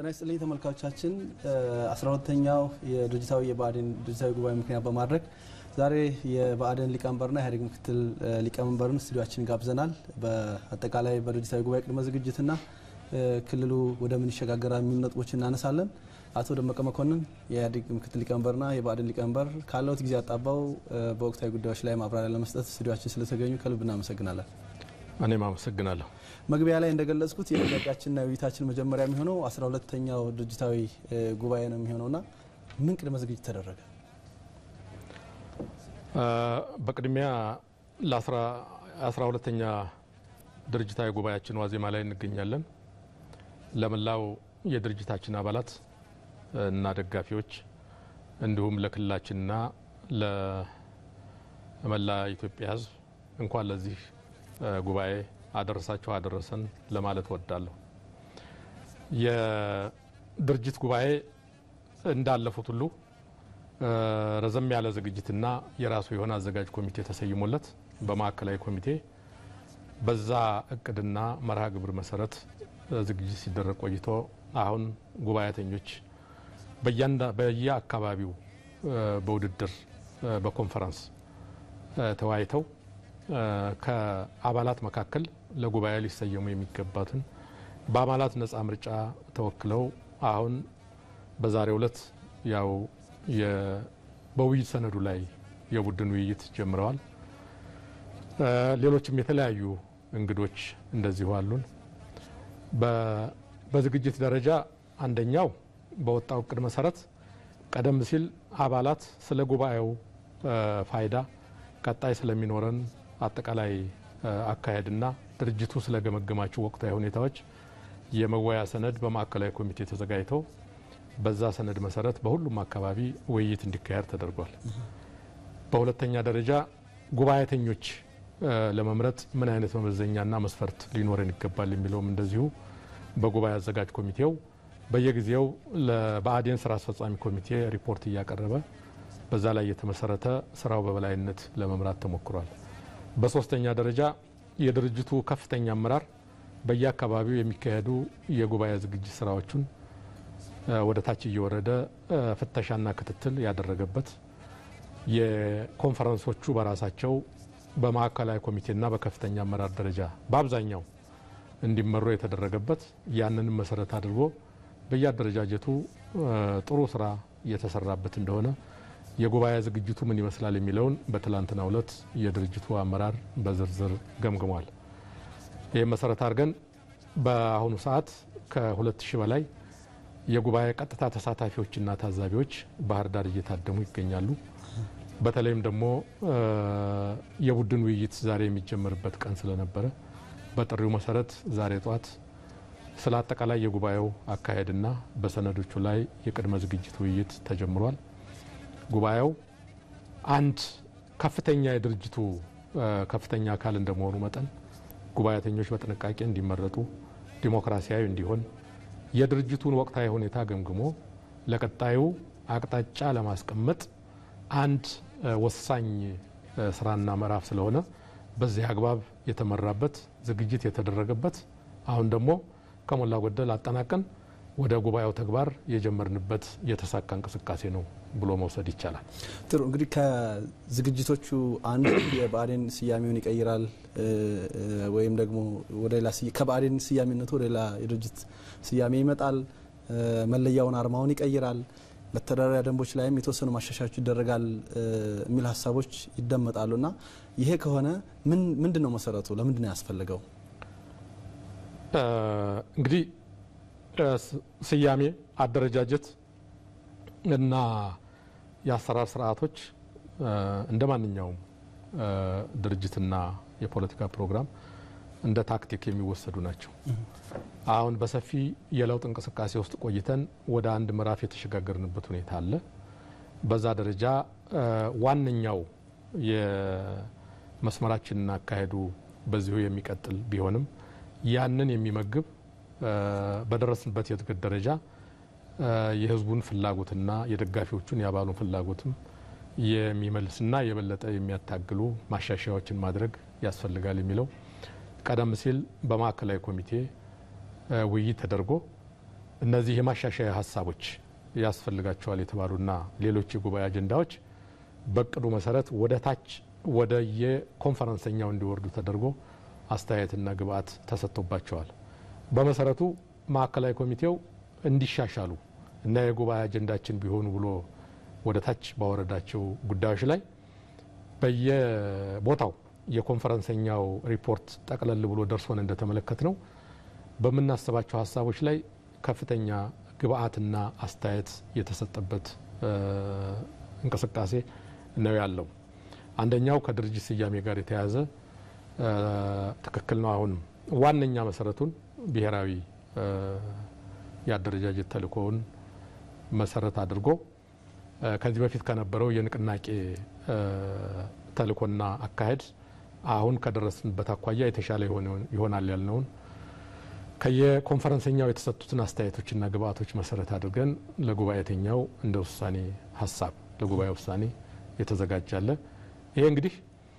ጤና ይስጥልኝ ተመልካቾቻችን፣ አስራ ሁለተኛው የድርጅታዊ የብአዴን ድርጅታዊ ጉባኤ ምክንያት በማድረግ ዛሬ የብአዴን ሊቀመንበርና ኢህአዴግ ምክትል ሊቀመንበርን ስቱዲዮችን ጋብዘናል። በአጠቃላይ በድርጅታዊ ጉባኤ ቅድመ ዝግጅትና ክልሉ ወደ ምን ይሸጋገራል የሚሉ ነጥቦች እናነሳለን። አቶ ደመቀ መኮንን የኢህአዴግ ምክትል ሊቀመንበርና የብአዴን ሊቀመንበር ካለውት ጊዜ አጣባው በወቅታዊ ጉዳዮች ላይ ማብራሪያ ለመስጠት ስቱዲዮችን ስለተገኙ ከልብ እናመሰግናለን። እኔም አመሰግናለሁ። መግቢያ ላይ እንደገለጽኩት የጥያቄያችንና የውይይታችን መጀመሪያ የሚሆነው አስራ ሁለተኛው ድርጅታዊ ጉባኤ ነው የሚሆነውና ምን ቅድመ ዝግጅት ተደረገ? በቅድሚያ ለአስራ ሁለተኛ ድርጅታዊ ጉባኤያችን ዋዜማ ላይ እንገኛለን። ለመላው የድርጅታችን አባላት እና ደጋፊዎች እንዲሁም ለክልላችንና ለመላ ኢትዮጵያ ሕዝብ እንኳን ለዚህ ጉባኤ አደረሳችሁ አደረሰን ለማለት እወዳለሁ። የድርጅት ጉባኤ እንዳለፉት ሁሉ ረዘም ያለ ዝግጅትና የራሱ የሆነ አዘጋጅ ኮሚቴ ተሰይሞለት በማዕከላዊ ኮሚቴ በዛ እቅድና መርሃ ግብር መሰረት ዝግጅት ሲደረግ ቆይቶ አሁን ጉባኤተኞች በየአካባቢው በውድድር በኮንፈረንስ ተወያይተው ከአባላት መካከል ለጉባኤ ሊሰየሙ የሚገባትን በአባላት ነጻ ምርጫ ተወክለው አሁን በዛሬው ዕለት ያው በውይይት ሰነዱ ላይ የቡድን ውይይት ጀምረዋል። ሌሎችም የተለያዩ እንግዶች እንደዚሁ አሉን። በዝግጅት ደረጃ አንደኛው በወጣው እቅድ መሰረት ቀደም ሲል አባላት ስለ ጉባኤው ፋይዳ ቀጣይ ስለሚኖረን አጠቃላይ አካሄድና ድርጅቱ ስለገመገማቸው ወቅታዊ ሁኔታዎች የመወያ ሰነድ በማዕከላዊ ኮሚቴ ተዘጋጅተው በዛ ሰነድ መሰረት በሁሉም አካባቢ ውይይት እንዲካሄድ ተደርጓል። በሁለተኛ ደረጃ ጉባኤተኞች ለመምረጥ ምን አይነት መመዘኛና መስፈርት ሊኖረን ይገባል የሚለውም እንደዚሁ በጉባኤ አዘጋጅ ኮሚቴው በየጊዜው ለብአዴን ስራ አስፈጻሚ ኮሚቴ ሪፖርት እያቀረበ በዛ ላይ የተመሰረተ ስራው በበላይነት ለመምራት ተሞክሯል። በሶስተኛ ደረጃ የድርጅቱ ከፍተኛ አመራር በየአካባቢው የሚካሄዱ የጉባኤ ዝግጅት ስራዎቹን ወደ ታች እየወረደ ፍተሻና ክትትል ያደረገበት የኮንፈረንሶቹ በራሳቸው በማዕከላዊ ኮሚቴና በከፍተኛ አመራር ደረጃ በአብዛኛው እንዲመሩ የተደረገበት ያንንም መሰረት አድርጎ በየአደረጃጀቱ ጥሩ ስራ እየተሰራበት እንደሆነ የጉባኤ ዝግጅቱ ምን ይመስላል የሚለውን በትላንትናው ዕለት የድርጅቱ አመራር በዝርዝር ገምግሟል። ይህም መሰረት አድርገን በአሁኑ ሰዓት ከሁለት ሺህ በላይ የጉባኤ ቀጥታ ተሳታፊዎችና ታዛቢዎች ባህር ዳር እየታደሙ ይገኛሉ። በተለይም ደግሞ የቡድን ውይይት ዛሬ የሚጀመርበት ቀን ስለነበረ በጥሪው መሰረት ዛሬ ጧት ስለ አጠቃላይ የጉባኤው አካሄድና በሰነዶቹ ላይ የቅድመ ዝግጅት ውይይት ተጀምሯል። ጉባኤው አንድ ከፍተኛ የድርጅቱ ከፍተኛ አካል እንደመሆኑ መጠን ጉባኤተኞች በጥንቃቄ እንዲመረጡ፣ ዲሞክራሲያዊ እንዲሆን የድርጅቱን ወቅታዊ ሁኔታ ገምግሞ ለቀጣዩ አቅጣጫ ለማስቀመጥ አንድ ወሳኝ ስራና ምዕራፍ ስለሆነ በዚህ አግባብ የተመራበት ዝግጅት የተደረገበት አሁን ደግሞ ከሞላ ጎደል አጠናቀን ወደ ጉባኤው ተግባር የጀመርንበት የተሳካ እንቅስቃሴ ነው ብሎ መውሰድ ይቻላል። ጥሩ እንግዲህ ከዝግጅቶቹ አንዱ የብአዴን ስያሜውን ይቀይራል ወይም ደግሞ ወደ ሌላ ከብአዴን ስያሜነቱ ወደ ሌላ የድርጅት ስያሜ ይመጣል፣ መለያውን አርማውን ይቀይራል፣ መተዳደሪያ ደንቦች ላይም የተወሰኑ ማሻሻያዎች ይደረጋል የሚል ሀሳቦች ይደመጣሉ እና ይሄ ከሆነ ምንድን ነው መሰረቱ? ለምንድን ነው ያስፈልገው? እንግዲህ ስያሜ፣ አደረጃጀት እና የአሰራር ስርዓቶች እንደ ማንኛውም ድርጅትና የፖለቲካ ፕሮግራም እንደ ታክቲክ የሚወሰዱ ናቸው። አሁን በሰፊ የለውጥ እንቅስቃሴ ውስጥ ቆይተን ወደ አንድ ምዕራፍ የተሸጋገርንበት ሁኔታ አለ። በዛ ደረጃ ዋነኛው የመስመራችንና አካሄዱ በዚሁ የሚቀጥል ቢሆንም ያንን የሚመግብ በደረስንበት የእድገት ደረጃ የሕዝቡን ፍላጎትና የደጋፊዎቹን የአባሉን ፍላጎትም የሚመልስና የበለጠ የሚያታግሉ ማሻሻያዎችን ማድረግ ያስፈልጋል የሚለው ቀደም ሲል በማዕከላዊ ኮሚቴ ውይይት ተደርጎ እነዚህ የማሻሻያ ሀሳቦች ያስፈልጋቸዋል የተባሉና ሌሎች የጉባኤ አጀንዳዎች በእቅዱ መሰረት ወደ ታች ወደ የኮንፈረንሰኛው እንዲወርዱ ተደርጎ አስተያየትና ግብአት ተሰጥቶባቸዋል። በመሰረቱ ማዕከላዊ ኮሚቴው እንዲሻሻሉ እና የጉባኤ አጀንዳችን ቢሆኑ ብሎ ወደ ታች ባወረዳቸው ጉዳዮች ላይ በየቦታው የኮንፈረንሰኛው ሪፖርት ጠቅለል ብሎ ደርሶን እንደተመለከት ነው በምናስባቸው ሀሳቦች ላይ ከፍተኛ ግብአትና አስተያየት የተሰጠበት እንቅስቃሴ ነው ያለው። አንደኛው ከድርጅት ስያሜ ጋር የተያያዘ ትክክል ነው። አሁንም ዋነኛ መሰረቱን ብሔራዊ የአደረጃጀት ተልእኮውን መሰረት አድርጎ ከዚህ በፊት ከነበረው የንቅናቄ ተልእኮና አካሄድ አሁን ከደረስንበት አኳያ የተሻለ ይሆናል ያልነውን ከየኮንፈረንሰኛው የተሰጡትን አስተያየቶችና ግብአቶች መሰረት አድርገን ለጉባኤተኛው እንደ ውሳኔ ሀሳብ ለጉባኤ ውሳኔ የተዘጋጃለ። ይሄ እንግዲህ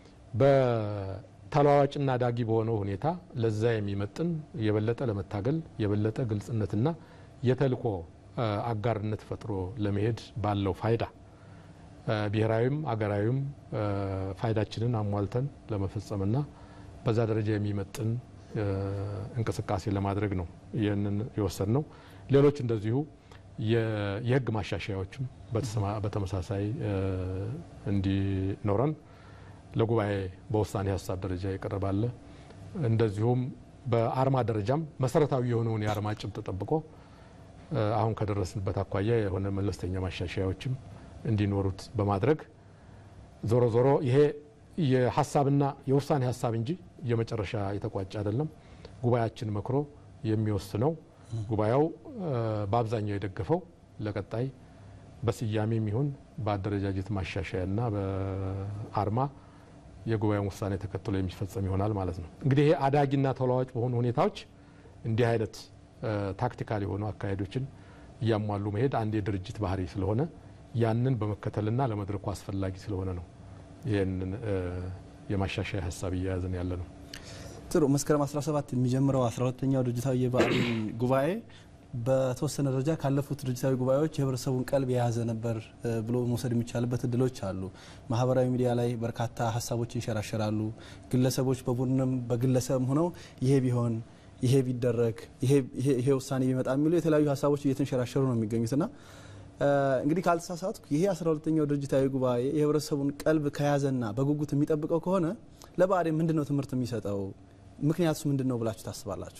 በተለዋዋጭና ዳጊ በሆነው ሁኔታ ለዛ የሚመጥን የበለጠ ለመታገል የበለጠ ግልጽነትና የተልእኮ አጋርነት ፈጥሮ ለመሄድ ባለው ፋይዳ ብሔራዊም አገራዊም ፋይዳችንን አሟልተን ለመፈጸምና በዛ ደረጃ የሚመጥን እንቅስቃሴ ለማድረግ ነው ይህንን የወሰድ ነው። ሌሎች እንደዚሁ የህግ ማሻሻያዎችም በተመሳሳይ እንዲኖረን ለጉባኤ በውሳኔ ሀሳብ ደረጃ ይቀርባለ። እንደዚሁም በአርማ ደረጃም መሰረታዊ የሆነውን የአርማ ጭብጥ ጠብቆ አሁን ከደረስንበት አኳያ የሆነ መለስተኛ ማሻሻያዎችም እንዲኖሩት በማድረግ ዞሮ ዞሮ ይሄ የሀሳብና የውሳኔ ሀሳብ እንጂ የመጨረሻ የተቋጨ አይደለም። ጉባኤያችን መክሮ የሚወስነው ጉባኤው በአብዛኛው የደገፈው ለቀጣይ በስያሜም ይሁን በአደረጃጀት ማሻሻያና በአርማ የጉባኤውን ውሳኔ ተከትሎ የሚፈጸም ይሆናል ማለት ነው። እንግዲህ ይሄ አዳጊና ተለዋዋጭ በሆኑ ሁኔታዎች እንዲህ አይነት ታክቲካል የሆኑ አካሄዶችን እያሟሉ መሄድ አንድ የድርጅት ባህሪ ስለሆነ ያንን በመከተልና ለመድረኩ አስፈላጊ ስለሆነ ነው ይህንን የማሻሻያ ሀሳብ እየያዝን ያለ ነው። ጥሩ። መስከረም 17 የሚጀምረው 12ተኛው ድርጅታዊ የብአዴን ጉባኤ በተወሰነ ደረጃ ካለፉት ድርጅታዊ ጉባኤዎች የህብረተሰቡን ቀልብ የያዘ ነበር ብሎ መውሰድ የሚቻልበት እድሎች አሉ። ማህበራዊ ሚዲያ ላይ በርካታ ሀሳቦች ይንሸራሸራሉ። ግለሰቦች በቡድንም በግለሰብም ሆነው ይሄ ቢሆን ይሄ ቢደረግ ይሄ ውሳኔ ቢመጣ የሚሉ የተለያዩ ሀሳቦች እየተንሸራሸሩ ነው የሚገኙትና እንግዲህ ካልተሳሳትኩ ይሄ 12ተኛው ድርጅታዊ ጉባኤ የህብረተሰቡን ቀልብ ከያዘና በጉጉት የሚጠብቀው ከሆነ ለብአዴን ምንድን ነው ትምህርት የሚሰጠው? ምክንያቱስ ምንድን ነው ብላችሁ ታስባላችሁ?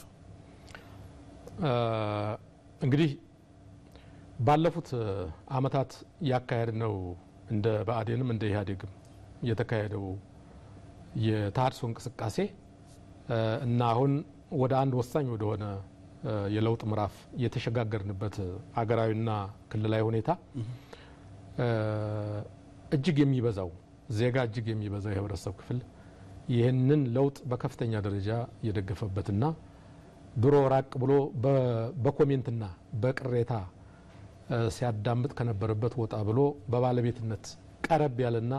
እንግዲህ ባለፉት አመታት ያካሄድ ነው እንደ ብአዴንም እንደ ኢህአዴግም የተካሄደው የተሃድሶ እንቅስቃሴ እና አሁን ወደ አንድ ወሳኝ ወደሆነ የለውጥ ምዕራፍ የተሸጋገርንበት አገራዊና ክልላዊ ሁኔታ እጅግ የሚበዛው ዜጋ እጅግ የሚበዛው የህብረተሰብ ክፍል ይህንን ለውጥ በከፍተኛ ደረጃ የደገፈበትና ድሮ ራቅ ብሎ በኮሜንትና በቅሬታ ሲያዳምጥ ከነበረበት ወጣ ብሎ በባለቤትነት ቀረብ ያለና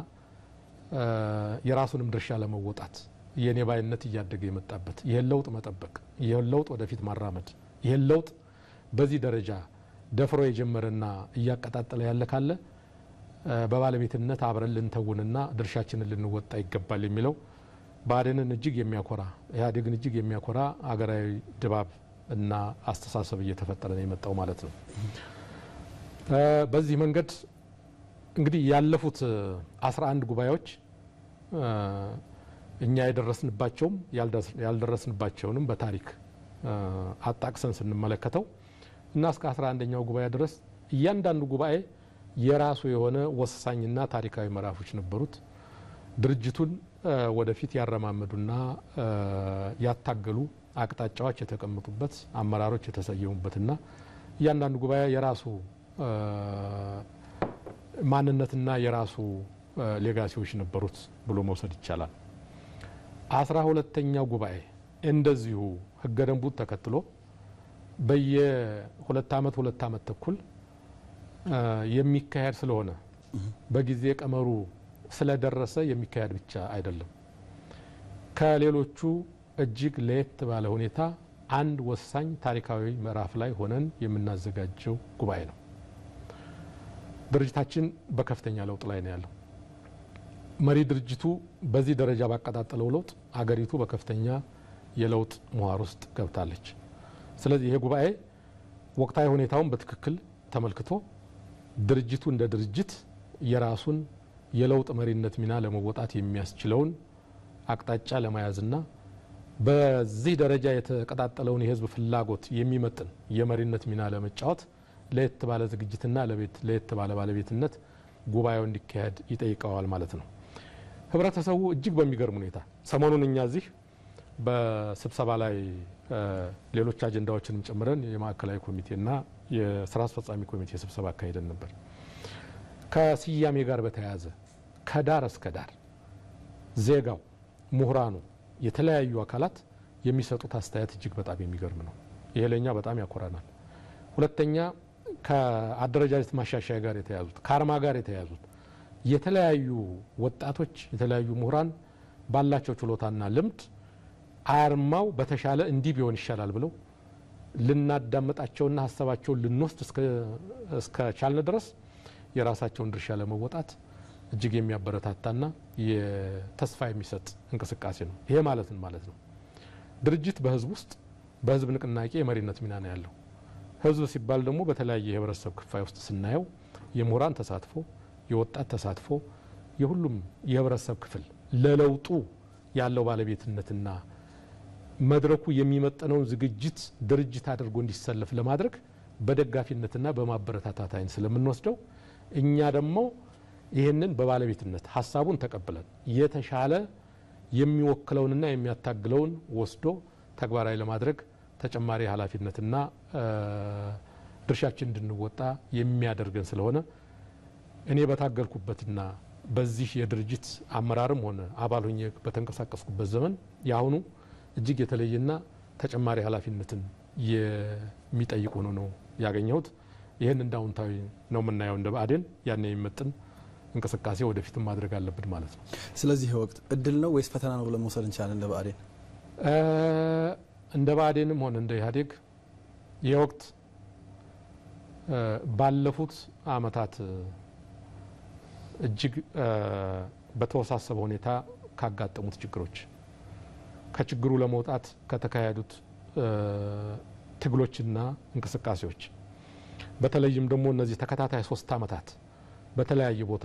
የራሱንም ድርሻ ለመወጣት የኔ ባይነት እያደገ የመጣበት ይህን ለውጥ መጠበቅ ይህን ለውጥ ወደፊት ማራመድ ይህን ለውጥ በዚህ ደረጃ ደፍሮ የጀመረና እያቀጣጠለ ያለ ካለ በባለቤትነት አብረን ልንተውንና ድርሻችንን ልንወጣ ይገባል የሚለው ብአዴንን እጅግ የሚያኮራ ኢህአዴግን እጅግ የሚያኮራ አገራዊ ድባብ እና አስተሳሰብ እየተፈጠረ ነው የመጣው ማለት ነው። በዚህ መንገድ እንግዲህ ያለፉት 11 ጉባኤዎች እኛ የደረስንባቸውም ያልደረስንባቸውንም በታሪክ አጣቅሰን ስንመለከተው እና እስከ 11ኛው ጉባኤ ድረስ እያንዳንዱ ጉባኤ የራሱ የሆነ ወሳኝና ታሪካዊ ምዕራፎች ነበሩት። ድርጅቱን ወደፊት ያረማመዱና ያታገሉ አቅጣጫዎች የተቀመጡበት፣ አመራሮች የተሰየሙበትና እያንዳንዱ ጉባኤ የራሱ ማንነትና የራሱ ሌጋሲዎች ነበሩት ብሎ መውሰድ ይቻላል። አስራ ሁለተኛው ጉባኤ እንደዚሁ ህገ ደንቡን ተከትሎ በየሁለት ዓመት ሁለት ዓመት ተኩል የሚካሄድ ስለሆነ በጊዜ ቀመሩ ስለደረሰ የሚካሄድ ብቻ አይደለም። ከሌሎቹ እጅግ ለየት ባለ ሁኔታ አንድ ወሳኝ ታሪካዊ ምዕራፍ ላይ ሆነን የምናዘጋጀው ጉባኤ ነው። ድርጅታችን በከፍተኛ ለውጥ ላይ ነው ያለው። መሪ ድርጅቱ በዚህ ደረጃ ባቀጣጠለው ለውጥ አገሪቱ በከፍተኛ የለውጥ ምህዋር ውስጥ ገብታለች። ስለዚህ ይሄ ጉባኤ ወቅታዊ ሁኔታውን በትክክል ተመልክቶ ድርጅቱ እንደ ድርጅት የራሱን የለውጥ መሪነት ሚና ለመወጣት የሚያስችለውን አቅጣጫ ለመያዝና በዚህ ደረጃ የተቀጣጠለውን የሕዝብ ፍላጎት የሚመጥን የመሪነት ሚና ለመጫወት ለየት ባለ ዝግጅትና ለየት ባለ ባለቤትነት ጉባኤው እንዲካሄድ ይጠይቀዋል ማለት ነው። ህብረተሰቡ እጅግ በሚገርም ሁኔታ ሰሞኑን እኛ እዚህ በስብሰባ ላይ ሌሎች አጀንዳዎችንም ጨምረን የማዕከላዊ ኮሚቴና የስራ አስፈጻሚ ኮሚቴ ስብሰባ አካሄደን ነበር። ከስያሜ ጋር በተያያዘ ከዳር እስከ ዳር ዜጋው፣ ምሁራኑ፣ የተለያዩ አካላት የሚሰጡት አስተያየት እጅግ በጣም የሚገርም ነው። ይሄ ለእኛ በጣም ያኮራናል። ሁለተኛ ከአደረጃጀት ማሻሻያ ጋር የተያዙት ከአርማ ጋር የተያዙት የተለያዩ ወጣቶች የተለያዩ ምሁራን ባላቸው ችሎታና ልምድ አርማው በተሻለ እንዲህ ቢሆን ይሻላል ብለው ልናዳመጣቸውና ሀሳባቸውን ልንወስድ እስከ ቻልን ድረስ የራሳቸውን ድርሻ ለመወጣት እጅግ የሚያበረታታና የተስፋ የሚሰጥ እንቅስቃሴ ነው። ይሄ ማለትን ማለት ነው ድርጅት በህዝብ ውስጥ በህዝብ ንቅናቄ የመሪነት ሚና ነው ያለው። ህዝብ ሲባል ደግሞ በተለያየ የህብረተሰብ ክፋይ ውስጥ ስናየው የምሁራን ተሳትፎ፣ የወጣት ተሳትፎ፣ የሁሉም የህብረተሰብ ክፍል ለለውጡ ያለው ባለቤትነትና መድረኩ የሚመጠነውን ዝግጅት ድርጅት አድርጎ እንዲሰለፍ ለማድረግ በደጋፊነትና በማበረታታት አይን ስለምንወስደው እኛ ደግሞ ይህንን በባለቤትነት ሀሳቡን ተቀብለን የተሻለ የሚወክለውንና የሚያታግለውን ወስዶ ተግባራዊ ለማድረግ ተጨማሪ ኃላፊነትና ድርሻችን እንድንወጣ የሚያደርገን ስለሆነ እኔ በታገልኩበትና በዚህ የድርጅት አመራርም ሆነ አባል ሆኜ በተንቀሳቀስኩበት ዘመን የአሁኑ እጅግ የተለየና ተጨማሪ ኃላፊነትን የሚጠይቅ ሆኖ ነው ያገኘሁት። ይህን እንደ አዎንታዊ ነው የምናየው። እንደ ብአዴን ያን የሚመጥን እንቅስቃሴ ወደፊትም ማድረግ አለብን ማለት ነው። ስለዚህ ወቅት እድል ነው ወይስ ፈተና ነው ብለን መውሰድ እንችላለን? እንደ ብአዴን እንደ ብአዴንም ሆነ እንደ ኢህአዴግ ይህ ወቅት ባለፉት አመታት እጅግ በተወሳሰበ ሁኔታ ካጋጠሙት ችግሮች ከችግሩ ለመውጣት ከተካሄዱት ትግሎችና እንቅስቃሴዎች በተለይም ደግሞ እነዚህ ተከታታይ ሶስት አመታት በተለያየ ቦታ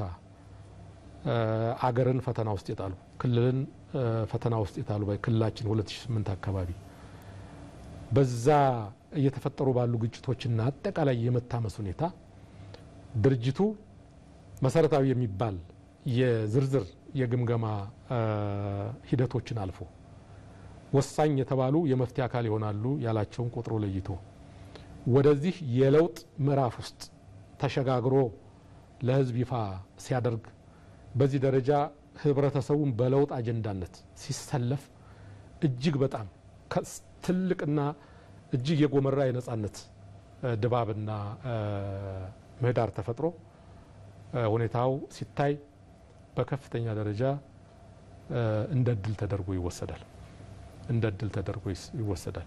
አገርን ፈተና ውስጥ የጣሉ ክልልን ፈተና ውስጥ የጣሉ ክልላችን 2008 አካባቢ በዛ እየተፈጠሩ ባሉ ግጭቶችና አጠቃላይ የመታመስ ሁኔታ ድርጅቱ መሰረታዊ የሚባል የዝርዝር የግምገማ ሂደቶችን አልፎ ወሳኝ የተባሉ የመፍትሄ አካል ይሆናሉ ያላቸውን ቆጥሮ ለይቶ ወደዚህ የለውጥ ምዕራፍ ውስጥ ተሸጋግሮ ለሕዝብ ይፋ ሲያደርግ በዚህ ደረጃ ህብረተሰቡን በለውጥ አጀንዳነት ሲሰለፍ እጅግ በጣም ትልቅና እጅግ የጎመራ የነጻነት ድባብና ምህዳር ተፈጥሮ ሁኔታው ሲታይ በከፍተኛ ደረጃ እንደ እድል ተደርጎ ይወሰዳል። እንደ እድል ተደርጎ ይወሰዳል።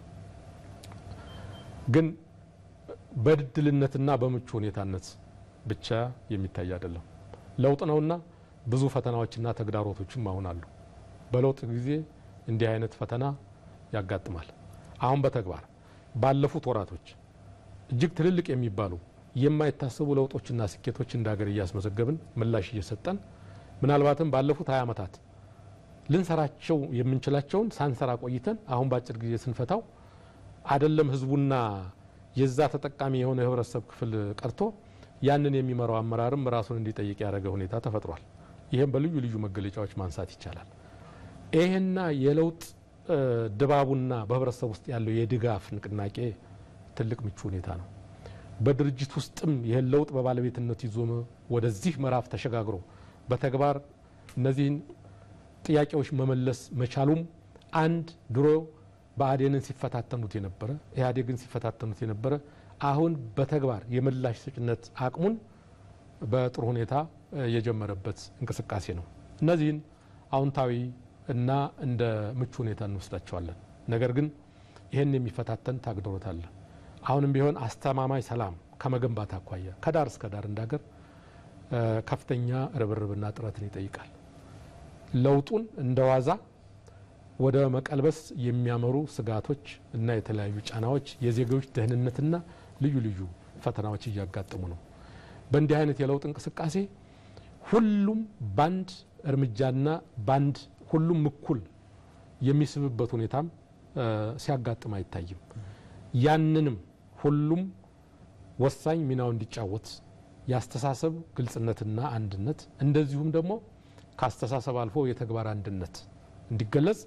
ግን በእድልነትና በምቹ ሁኔታነት ብቻ የሚታይ አይደለም። ለውጥ ነውና ብዙ ፈተናዎችና ተግዳሮቶችም አሁን አሉ። በለውጥ ጊዜ እንዲህ አይነት ፈተና ያጋጥማል። አሁን በተግባር ባለፉት ወራቶች እጅግ ትልልቅ የሚባሉ የማይታሰቡ ለውጦችና ስኬቶች እንደ ሀገር እያስመዘገብን ምላሽ እየሰጠን ምናልባትም ባለፉት ሀያ ዓመታት ልንሰራቸው የምንችላቸውን ሳንሰራ ቆይተን አሁን በአጭር ጊዜ ስንፈታው አይደለም ህዝቡና የዛ ተጠቃሚ የሆነ የህብረተሰብ ክፍል ቀርቶ ያንን የሚመራው አመራርም ራሱን እንዲጠይቅ ያደረገ ሁኔታ ተፈጥሯል። ይህም በልዩ ልዩ መገለጫዎች ማንሳት ይቻላል። ይህና የለውጥ ድባቡና በህብረተሰብ ውስጥ ያለው የድጋፍ ንቅናቄ ትልቅ ምቹ ሁኔታ ነው። በድርጅት ውስጥም ይህን ለውጥ በባለቤትነት ይዞ ወደዚህ ምዕራፍ ተሸጋግሮ በተግባር እነዚህን ጥያቄዎች መመለስ መቻሉም አንድ ድሮ ብአዴንን ሲፈታተኑት የነበረ ኢህአዴግን ሲፈታተኑት የነበረ አሁን በተግባር የምላሽ ሰጭነት አቅሙን በጥሩ ሁኔታ የጀመረበት እንቅስቃሴ ነው። እነዚህን አዎንታዊ እና እንደ ምቹ ሁኔታ እንወስዳቸዋለን። ነገር ግን ይህን የሚፈታተን ተግዳሮት አለ። አሁንም ቢሆን አስተማማኝ ሰላም ከመገንባት አኳያ ከዳር እስከ ዳር እንዳገር ከፍተኛ ርብርብና ጥረትን ይጠይቃል። ለውጡን እንደ ዋዛ ወደ መቀልበስ የሚያመሩ ስጋቶች እና የተለያዩ ጫናዎች፣ የዜጎች ደህንነትና ልዩ ልዩ ፈተናዎች እያጋጠሙ ነው። በእንዲህ አይነት የለውጥ እንቅስቃሴ ሁሉም ባንድ እርምጃና ባንድ ሁሉም እኩል የሚስብበት ሁኔታም ሲያጋጥም አይታይም። ያንንም ሁሉም ወሳኝ ሚናው እንዲጫወት የአስተሳሰብ ግልጽነትና አንድነት እንደዚሁም ደግሞ ከአስተሳሰብ አልፎ የተግባር አንድነት እንዲገለጽ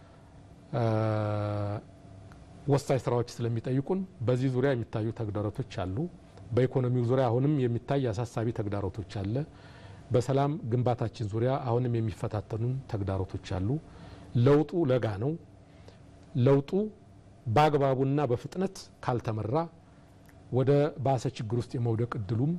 ወሳኝ ስራዎች ስለሚጠይቁን በዚህ ዙሪያ የሚታዩ ተግዳሮቶች አሉ። በኢኮኖሚው ዙሪያ አሁንም የሚታይ አሳሳቢ ተግዳሮቶች አለ። በሰላም ግንባታችን ዙሪያ አሁንም የሚፈታተኑን ተግዳሮቶች አሉ። ለውጡ ለጋ ነው። ለውጡ በአግባቡና በፍጥነት ካልተመራ ወደ ባሰ ችግር ውስጥ የመውደቅ እድሉም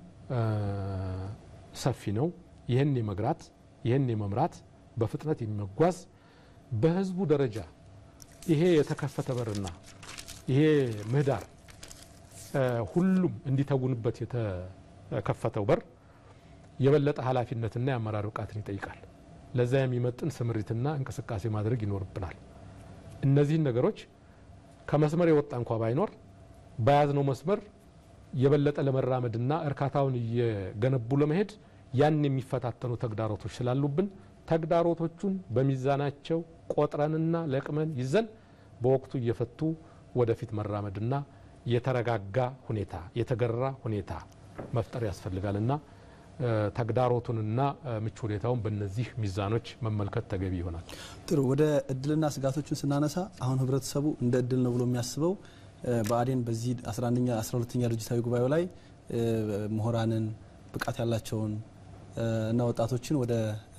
ሰፊ ነው። ይህን የመግራት ይህን የመምራት በፍጥነት የሚመጓዝ በህዝቡ ደረጃ ይሄ የተከፈተ በርና ይሄ ምህዳር ሁሉም እንዲተጉንበት የተከፈተው በር የበለጠ ኃላፊነትና የአመራር ብቃትን ይጠይቃል። ለዛ የሚመጥን ስምሪትና እንቅስቃሴ ማድረግ ይኖርብናል። እነዚህን ነገሮች ከመስመር የወጣ እንኳ ባይኖር በያዝነው መስመር የበለጠ ለመራመድና እርካታውን እየገነቡ ለመሄድ ያን የሚፈታተኑ ተግዳሮቶች ስላሉብን ተግዳሮቶቹን በሚዛናቸው ቆጥረንና ለቅመን ይዘን በወቅቱ እየፈቱ ወደፊት መራመድና የተረጋጋ ሁኔታ የተገራ ሁኔታ መፍጠር ያስፈልጋልና ተግዳሮቱንና ምቹ ሁኔታውን በእነዚህ ሚዛኖች መመልከት ተገቢ ይሆናል። ጥሩ። ወደ እድልና ስጋቶችን ስናነሳ አሁን ህብረተሰቡ እንደ እድል ነው ብሎ የሚያስበው ብአዴን በዚህ 11ኛ 12ኛ ድርጅታዊ ጉባኤው ላይ ምሁራንን ብቃት ያላቸውን እና ወጣቶችን ወደ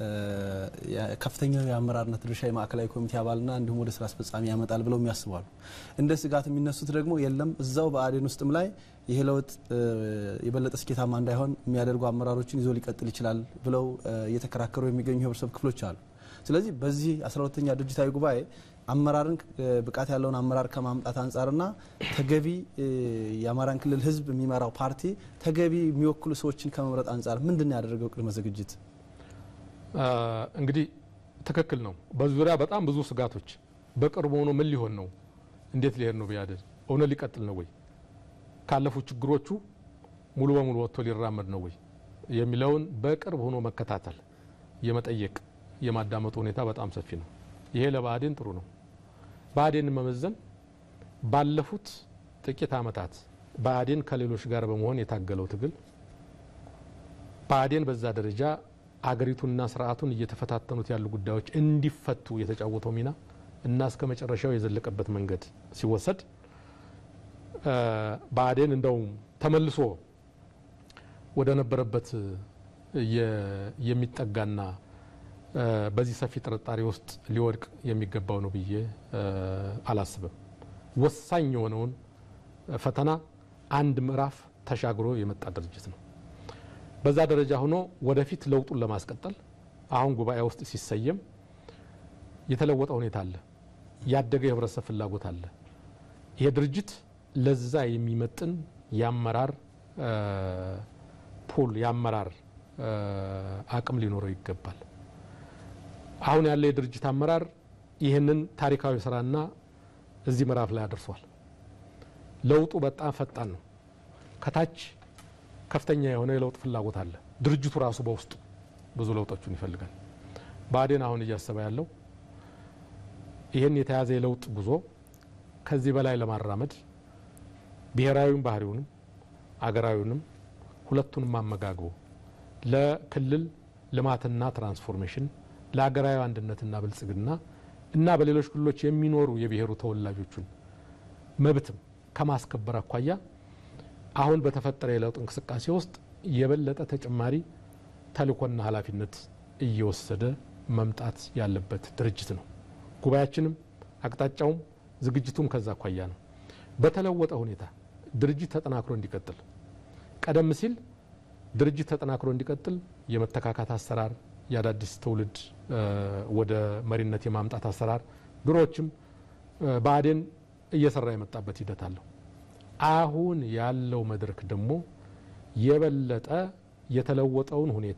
ከፍተኛው የአመራርነት ድርሻ የማዕከላዊ ኮሚቴ አባልና እንዲሁም ወደ ስራ አስፈጻሚ ያመጣል ብለው የሚያስባሉ። እንደ ስጋት የሚነሱት ደግሞ የለም እዛው ብአዴን ውስጥም ላይ ይሄ ለውጥ የበለጠ ስኬታማ እንዳይሆን የሚያደርጉ አመራሮችን ይዞ ሊቀጥል ይችላል ብለው እየተከራከሩ የሚገኙ የህብረተሰብ ክፍሎች አሉ። ስለዚህ በዚህ 12ኛ ድርጅታዊ ጉባኤ አመራርን ብቃት ያለውን አመራር ከማምጣት አንጻርና ተገቢ የአማራን ክልል ህዝብ የሚመራው ፓርቲ ተገቢ የሚወክሉ ሰዎችን ከመምረጥ አንጻር ምንድን ነው ያደረገው ቅድመ ዝግጅት? እንግዲህ ትክክል ነው። በዚህ ዙሪያ በጣም ብዙ ስጋቶች በቅርቡ ሆኖ ምን ሊሆን ነው? እንዴት ሊሄድ ነው? ብአዴን እውነት ሊቀጥል ነው ወይ? ካለፉት ችግሮቹ ሙሉ በሙሉ ወጥቶ ሊራመድ ነው ወይ የሚለውን በቅርብ ሆኖ መከታተል፣ የመጠየቅ የማዳመጡ ሁኔታ በጣም ሰፊ ነው። ይሄ ለብአዴን ጥሩ ነው። ብአዴን መመዘን ባለፉት ጥቂት ዓመታት ብአዴን ከሌሎች ጋር በመሆን የታገለው ትግል ብአዴን በዛ ደረጃ አገሪቱንና ስርዓቱን እየተፈታተኑት ያሉ ጉዳዮች እንዲፈቱ የተጫወተው ሚና እና እስከ መጨረሻው የዘለቀበት መንገድ ሲወሰድ ብአዴን እንደውም ተመልሶ ወደ ነበረበት የሚጠጋና በዚህ ሰፊ ጥርጣሬ ውስጥ ሊወድቅ የሚገባው ነው ብዬ አላስብም። ወሳኝ የሆነውን ፈተና አንድ ምዕራፍ ተሻግሮ የመጣ ድርጅት ነው። በዛ ደረጃ ሆኖ ወደፊት ለውጡን ለማስቀጠል አሁን ጉባኤ ውስጥ ሲሰየም የተለወጠ ሁኔታ አለ። ያደገ የህብረተሰብ ፍላጎት አለ። ይሄ ድርጅት ለዛ የሚመጥን የአመራር ፑል የአመራር አቅም ሊኖረው ይገባል። አሁን ያለ የድርጅት አመራር ይህንን ታሪካዊ ስራና እዚህ ምዕራፍ ላይ አድርሷል። ለውጡ በጣም ፈጣን ነው። ከታች ከፍተኛ የሆነ የለውጥ ፍላጎት አለ። ድርጅቱ ራሱ በውስጡ ብዙ ለውጦችን ይፈልጋል። ብአዴን አሁን እያሰበ ያለው ይህን የተያዘ የለውጥ ጉዞ ከዚህ በላይ ለማራመድ ብሔራዊም ባህሪውንም አገራዊውንም ሁለቱንም አመጋግቦ ለክልል ልማትና ትራንስፎርሜሽን ለሀገራዊ አንድነትና ብልጽግና እና በሌሎች ክልሎች የሚኖሩ የብሔሩ ተወላጆቹን መብትም ከማስከበር አኳያ አሁን በተፈጠረ የለውጥ እንቅስቃሴ ውስጥ የበለጠ ተጨማሪ ተልእኮና ኃላፊነት እየወሰደ መምጣት ያለበት ድርጅት ነው። ጉባኤያችንም አቅጣጫውም ዝግጅቱም ከዛ አኳያ ነው። በተለወጠ ሁኔታ ድርጅት ተጠናክሮ እንዲቀጥል ቀደም ሲል ድርጅት ተጠናክሮ እንዲቀጥል የመተካካት አሰራር የአዳዲስ ትውልድ ወደ መሪነት የማምጣት አሰራር ድሮዎችም ብአዴን እየሰራ የመጣበት ሂደት አለው። አሁን ያለው መድረክ ደግሞ የበለጠ የተለወጠውን ሁኔታ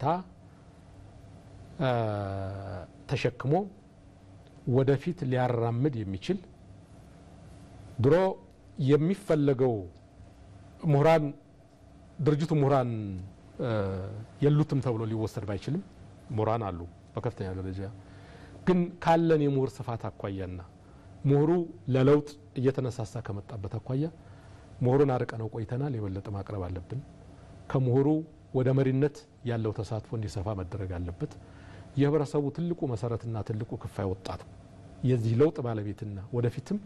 ተሸክሞ ወደፊት ሊያራምድ የሚችል ድሮ የሚፈለገው ምሁራን ድርጅቱ ምሁራን የሉትም ተብሎ ሊወሰድ ባይችልም ምሁራን አሉ በከፍተኛ ደረጃ ግን ካለን የምሁር ስፋት አኳያና ምሁሩ ለለውጥ እየተነሳሳ ከመጣበት አኳያ ምሁሩን አርቀነው ቆይተናል። የበለጠ ማቅረብ አለብን። ከምሁሩ ወደ መሪነት ያለው ተሳትፎ እንዲሰፋ መደረግ አለበት። የህብረተሰቡ ትልቁ መሰረትና ትልቁ ክፋይ ወጣቱ የዚህ ለውጥ ባለቤትና ወደፊትም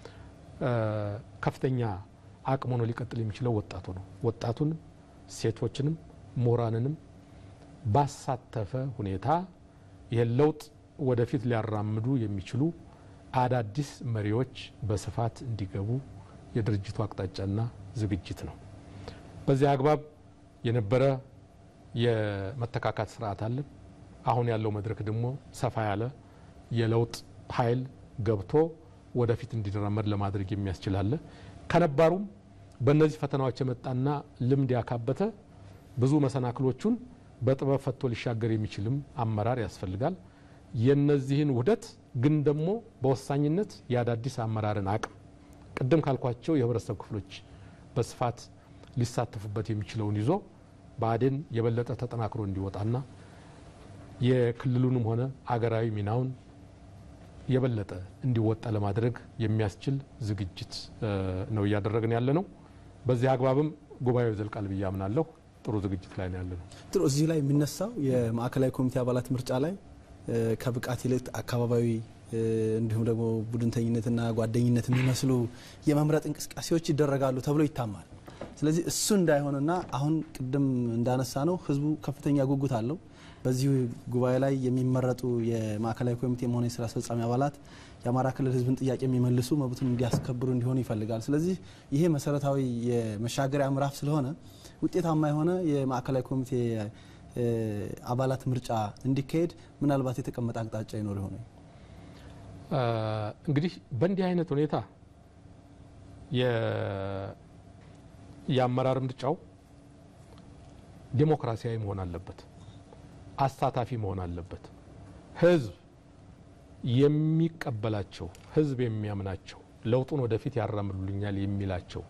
ከፍተኛ አቅም ሆኖ ሊቀጥል የሚችለው ወጣቱ ነው። ወጣቱንም ሴቶችንም ምሁራንንም ባሳተፈ ሁኔታ ይህን ለውጥ ወደፊት ሊያራምዱ የሚችሉ አዳዲስ መሪዎች በስፋት እንዲገቡ የድርጅቱ አቅጣጫና ዝግጅት ነው። በዚህ አግባብ የነበረ የመተካካት ስርዓት አለን። አሁን ያለው መድረክ ደግሞ ሰፋ ያለ የለውጥ ኃይል ገብቶ ወደፊት እንዲራመድ ለማድረግ የሚያስችል አለ። ከነባሩም በእነዚህ ፈተናዎች የመጣና ልምድ ያካበተ ብዙ መሰናክሎቹን በጥበብ ፈቶ ሊሻገር የሚችልም አመራር ያስፈልጋል። የነዚህን ውህደት ግን ደግሞ በወሳኝነት የአዳዲስ አመራርን አቅም ቅድም ካልኳቸው የህብረተሰብ ክፍሎች በስፋት ሊሳተፉበት የሚችለውን ይዞ ብአዴን የበለጠ ተጠናክሮ እንዲወጣና የክልሉንም ሆነ አገራዊ ሚናውን የበለጠ እንዲወጣ ለማድረግ የሚያስችል ዝግጅት ነው እያደረግን ያለ ነው። በዚህ አግባብም ጉባኤው ይዘልቃል ብዬ አምናለሁ። ጥሩ ዝግጅት ላይ ነው ያለ ነው። ጥሩ። እዚህ ላይ የሚነሳው የማዕከላዊ ኮሚቴ አባላት ምርጫ ላይ ከብቃት ይልቅ አካባቢያዊ እንዲሁም ደግሞ ቡድንተኝነትና ጓደኝነት የሚመስሉ የመምረጥ እንቅስቃሴዎች ይደረጋሉ ተብሎ ይታማል። ስለዚህ እሱ እንዳይሆንና አሁን ቅድም እንዳነሳ ነው ህዝቡ ከፍተኛ ጉጉት አለው። በዚህ ጉባኤ ላይ የሚመረጡ የማዕከላዊ ኮሚቴ ሆነ የስራ አስፈጻሚ አባላት የአማራ ክልል ህዝብን ጥያቄ የሚመልሱ መብቱን እንዲያስከብሩ እንዲሆኑ ይፈልጋል። ስለዚህ ይሄ መሰረታዊ የመሻገሪያ ምዕራፍ ስለሆነ ውጤታማ የሆነ የማዕከላዊ ኮሚቴ አባላት ምርጫ እንዲካሄድ ምናልባት የተቀመጠ አቅጣጫ ይኖር ይሆነ? እንግዲህ በእንዲህ አይነት ሁኔታ የአመራር ምርጫው ዴሞክራሲያዊ መሆን አለበት፣ አሳታፊ መሆን አለበት። ህዝብ የሚቀበላቸው ህዝብ የሚያምናቸው ለውጡን ወደፊት ያራምዱልኛል የሚላቸው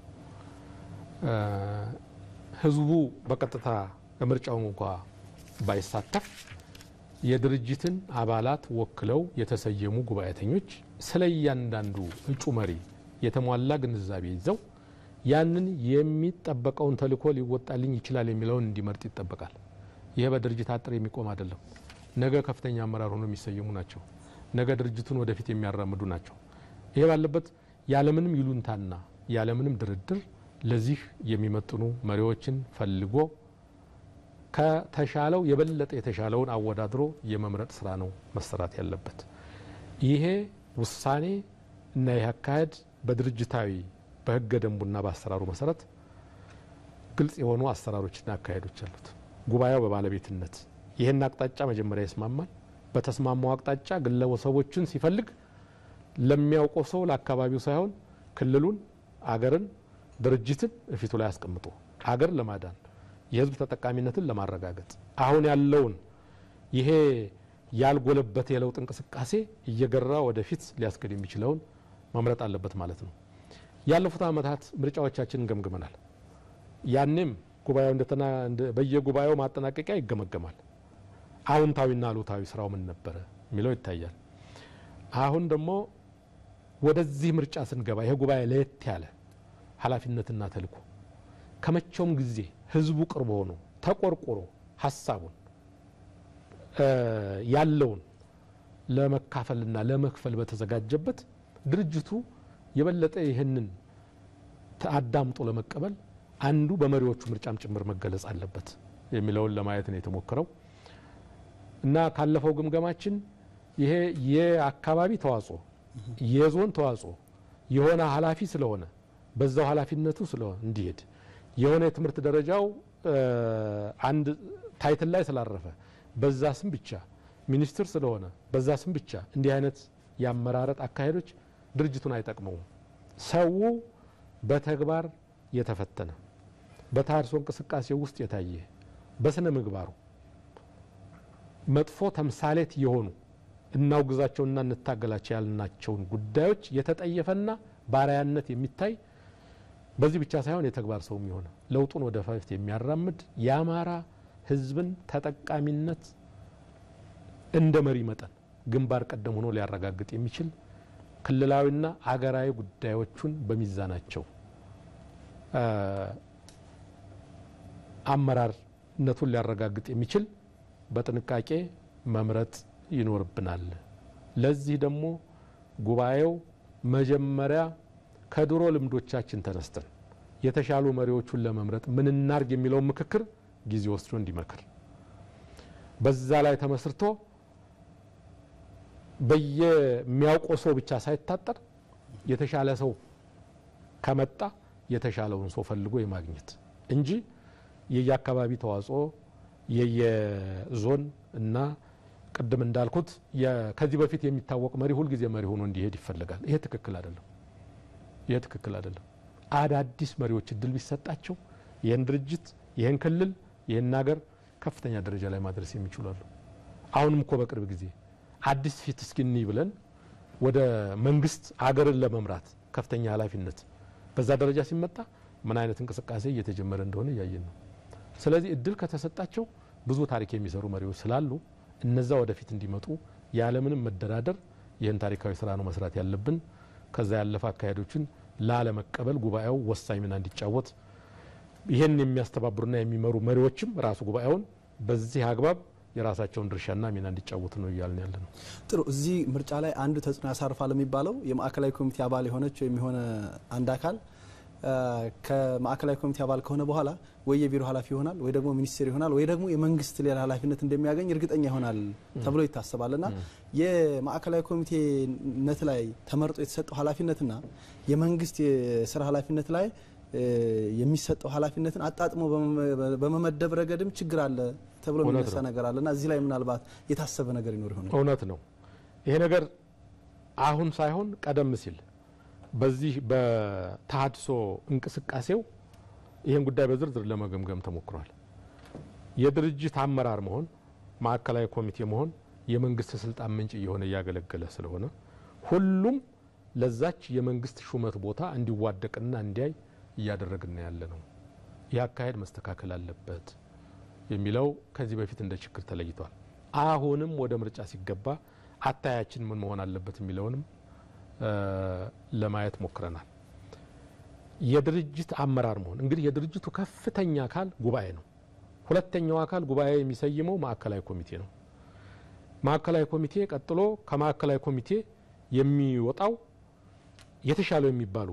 ህዝቡ በቀጥታ ምርጫው እንኳ ባይሳተፍ የድርጅትን አባላት ወክለው የተሰየሙ ጉባኤተኞች ስለ እያንዳንዱ እጩ መሪ የተሟላ ግንዛቤ ይዘው ያንን የሚጠበቀውን ተልዕኮ ሊወጣልኝ ይችላል የሚለውን እንዲመርጥ ይጠበቃል። ይህ በድርጅት አጥር የሚቆም አይደለም። ነገ ከፍተኛ አመራር ሆኖ የሚሰየሙ ናቸው። ነገ ድርጅቱን ወደፊት የሚያራምዱ ናቸው። ይሄ ባለበት ያለምንም ይሉንታና ያለምንም ድርድር ለዚህ የሚመጥኑ መሪዎችን ፈልጎ ከተሻለው የበለጠ የተሻለውን አወዳድሮ የመምረጥ ስራ ነው መሰራት ያለበት። ይሄ ውሳኔ እና ይህ አካሄድ በድርጅታዊ በህገ ደንቡና በአሰራሩ መሰረት ግልጽ የሆኑ አሰራሮችና አካሄዶች አሉት። ጉባኤው በባለቤትነት ይህን አቅጣጫ መጀመሪያ ይስማማል። በተስማማው አቅጣጫ ግለሰቦችን ሲፈልግ ለሚያውቀው ሰው ለአካባቢው ሳይሆን ክልሉን፣ አገርን፣ ድርጅትን እፊቱ ላይ አስቀምጦ አገር ለማዳን የህዝብ ተጠቃሚነትን ለማረጋገጥ አሁን ያለውን ይሄ ያልጎለበተ የለውጥ እንቅስቃሴ እየገራ ወደፊት ሊያስገድ የሚችለውን መምረጥ አለበት ማለት ነው። ያለፉት ዓመታት ምርጫዎቻችንን ገምግመናል። ያኔም ጉባኤው እንደተና በየጉባኤው ማጠናቀቂያ ይገመገማል። አዎንታዊና አሉታዊ ስራው ምን ነበረ የሚለው ይታያል። አሁን ደግሞ ወደዚህ ምርጫ ስንገባ ይሄ ጉባኤ ለየት ያለ ኃላፊነትና ተልዕኮ ከመቼውም ጊዜ ህዝቡ ቅርብ ሆኖ ተቆርቆሮ ሀሳቡን ያለውን ለመካፈልና ለመክፈል በተዘጋጀበት ድርጅቱ የበለጠ ይህንን አዳምጦ ለመቀበል አንዱ በመሪዎቹ ምርጫም ጭምር መገለጽ አለበት የሚለውን ለማየት ነው የተሞክረው እና ካለፈው ግምገማችን ይሄ የአካባቢ ተዋጽኦ የዞን ተዋጽኦ የሆነ ኃላፊ ስለሆነ በዛው ኃላፊነቱ ስለሆነ እንዲሄድ የሆነ የትምህርት ደረጃው አንድ ታይትል ላይ ስላረፈ በዛ ስም ብቻ ሚኒስትር ስለሆነ በዛ ስም ብቻ እንዲህ አይነት የአመራረጥ አካሄዶች ድርጅቱን አይጠቅመውም። ሰው በተግባር የተፈተነ በተሃድሶ እንቅስቃሴ ውስጥ የታየ በስነ ምግባሩ መጥፎ ተምሳሌት የሆኑ እናውግዛቸውና እንታገላቸው ያልናቸውን ጉዳዮች የተጠየፈና ባሪያነት የሚታይ በዚህ ብቻ ሳይሆን የተግባር ሰው የሆነ ለውጡን ወደ ፊት የሚያራምድ የአማራ ሕዝብን ተጠቃሚነት እንደ መሪ መጠን ግንባር ቀደም ሆኖ ሊያረጋግጥ የሚችል ክልላዊና አገራዊ ጉዳዮቹን በሚዛናቸው አመራርነቱን ሊያረጋግጥ የሚችል በጥንቃቄ መምረጥ ይኖርብናል። ለዚህ ደግሞ ጉባኤው መጀመሪያ ከድሮ ልምዶቻችን ተነስተን የተሻሉ መሪዎቹን ለመምረጥ ምን እናርግ የሚለውን ምክክር ጊዜ ወስዶ እንዲመክር በዛ ላይ ተመስርቶ በየሚያውቀው ሰው ብቻ ሳይታጠር የተሻለ ሰው ከመጣ የተሻለውን ሰው ፈልጎ የማግኘት እንጂ የየአካባቢ ተዋጽኦ የየዞን እና ቅድም እንዳልኩት ከዚህ በፊት የሚታወቅ መሪ ሁልጊዜ መሪ ሆኖ እንዲሄድ ይፈልጋል። ይሄ ትክክል አይደለም። ይሄ ትክክል አይደለም። አዳዲስ መሪዎች እድል ቢሰጣቸው ይህን ድርጅት፣ ይህን ክልል፣ ይህን ሀገር ከፍተኛ ደረጃ ላይ ማድረስ የሚችሉ አሉ። አሁንም እኮ በቅርብ ጊዜ አዲስ ፊት እስኪኒ ብለን ወደ መንግስት አገርን ለመምራት ከፍተኛ ኃላፊነት በዛ ደረጃ ሲመጣ ምን አይነት እንቅስቃሴ እየተጀመረ እንደሆነ እያየን ነው። ስለዚህ እድል ከተሰጣቸው ብዙ ታሪክ የሚሰሩ መሪዎች ስላሉ እነዛ ወደፊት እንዲመጡ ያለምንም መደራደር ይህን ታሪካዊ ስራ ነው መስራት ያለብን። ከዛ ያለፈ አካሄዶችን ላለመቀበል ጉባኤው ወሳኝ ሚና እንዲጫወት ይህን የሚያስተባብሩና የሚመሩ መሪዎችም ራሱ ጉባኤውን በዚህ አግባብ የራሳቸውን ድርሻና ሚና እንዲጫወቱ ነው እያልን ያለ ነው። ጥሩ። እዚህ ምርጫ ላይ አንዱ ተጽዕኖ ያሳርፋል የሚባለው የማዕከላዊ ኮሚቴ አባል የሆነች ወይም የሆነ አንድ አካል ከማዕከላዊ ኮሚቴ አባል ከሆነ በኋላ ወይ የቢሮ ኃላፊ ይሆናል ወይ ደግሞ ሚኒስቴር ይሆናል ወይ ደግሞ የመንግስት ሌላ ኃላፊነት እንደሚያገኝ እርግጠኛ ይሆናል ተብሎ ይታሰባል። እና የማዕከላዊ ኮሚቴነት ላይ ተመርጦ የተሰጠው ኃላፊነትና የመንግስት የስራ ኃላፊነት ላይ የሚሰጠው ኃላፊነትን አጣጥሞ በመመደብ ረገድም ችግር አለ ተብሎ የሚነሳ ነገር አለ እና እዚህ ላይ ምናልባት የታሰበ ነገር ይኖር ይሆናል። እውነት ነው። ይሄ ነገር አሁን ሳይሆን ቀደም ሲል በዚህ በተሃድሶ እንቅስቃሴው ይህን ጉዳይ በዝርዝር ለመገምገም ተሞክሯል። የድርጅት አመራር መሆን፣ ማዕከላዊ ኮሚቴ መሆን የመንግስት ስልጣን ምንጭ እየሆነ እያገለገለ ስለሆነ ሁሉም ለዛች የመንግስት ሹመት ቦታ እንዲዋደቅና እንዲያይ እያደረግን ያለ ነው። ይህ አካሄድ መስተካከል አለበት የሚለው ከዚህ በፊት እንደ ችግር ተለይቷል። አሁንም ወደ ምርጫ ሲገባ አታያችን ምን መሆን አለበት የሚለውንም ለማየት ሞክረናል። የድርጅት አመራር መሆን እንግዲህ የድርጅቱ ከፍተኛ አካል ጉባኤ ነው። ሁለተኛው አካል ጉባኤ የሚሰይመው ማዕከላዊ ኮሚቴ ነው። ማዕከላዊ ኮሚቴ ቀጥሎ ከማዕከላዊ ኮሚቴ የሚወጣው የተሻለው የሚባሉ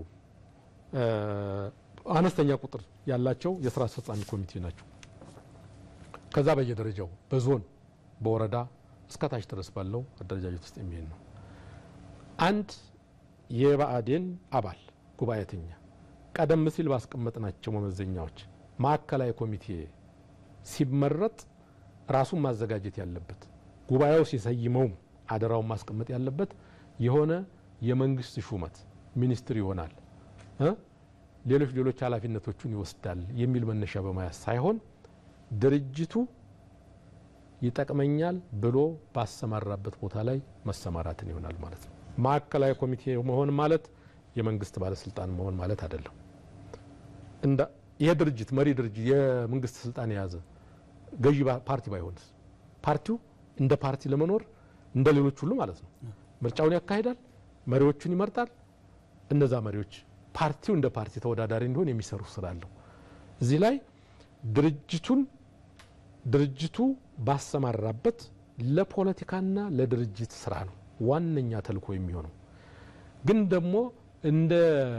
አነስተኛ ቁጥር ያላቸው የስራ አስፈጻሚ ኮሚቴ ናቸው። ከዛ በየደረጃው በዞን በወረዳ እስከታች ድረስ ባለው አደረጃጀት ውስጥ የሚሄድ ነው። አንድ የብአዴን አባል ጉባኤተኛ ቀደም ሲል ባስቀመጥናቸው መመዘኛዎች ማዕከላዊ ኮሚቴ ሲመረጥ ራሱን ማዘጋጀት ያለበት ጉባኤው ሲሰይመውም አደራውን ማስቀመጥ ያለበት የሆነ የመንግስት ሹመት ሚኒስትር ይሆናል እ ሌሎች ሌሎች ኃላፊነቶቹን ይወስዳል የሚል መነሻ በመያዝ ሳይሆን ድርጅቱ ይጠቅመኛል ብሎ ባሰማራበት ቦታ ላይ መሰማራትን ይሆናል ማለት ነው። ማዕከላዊ ኮሚቴ መሆን ማለት የመንግስት ባለስልጣን መሆን ማለት አይደለም። እንደ ይሄ ድርጅት መሪ ድርጅት የመንግስት ስልጣን የያዘ ገዢ ፓርቲ ባይሆንስ ፓርቲው እንደ ፓርቲ ለመኖር እንደ ሌሎች ሁሉ ማለት ነው ምርጫውን ያካሂዳል፣ መሪዎቹን ይመርጣል። እነዛ መሪዎች ፓርቲው እንደ ፓርቲ ተወዳዳሪ እንዲሆን የሚሰሩ ስራ አለው። እዚህ ላይ ድርጅቱን ድርጅቱ ባሰማራበት ለፖለቲካና ለድርጅት ስራ ነው ዋነኛ ተልእኮ የሚሆነው። ግን ደግሞ እንደ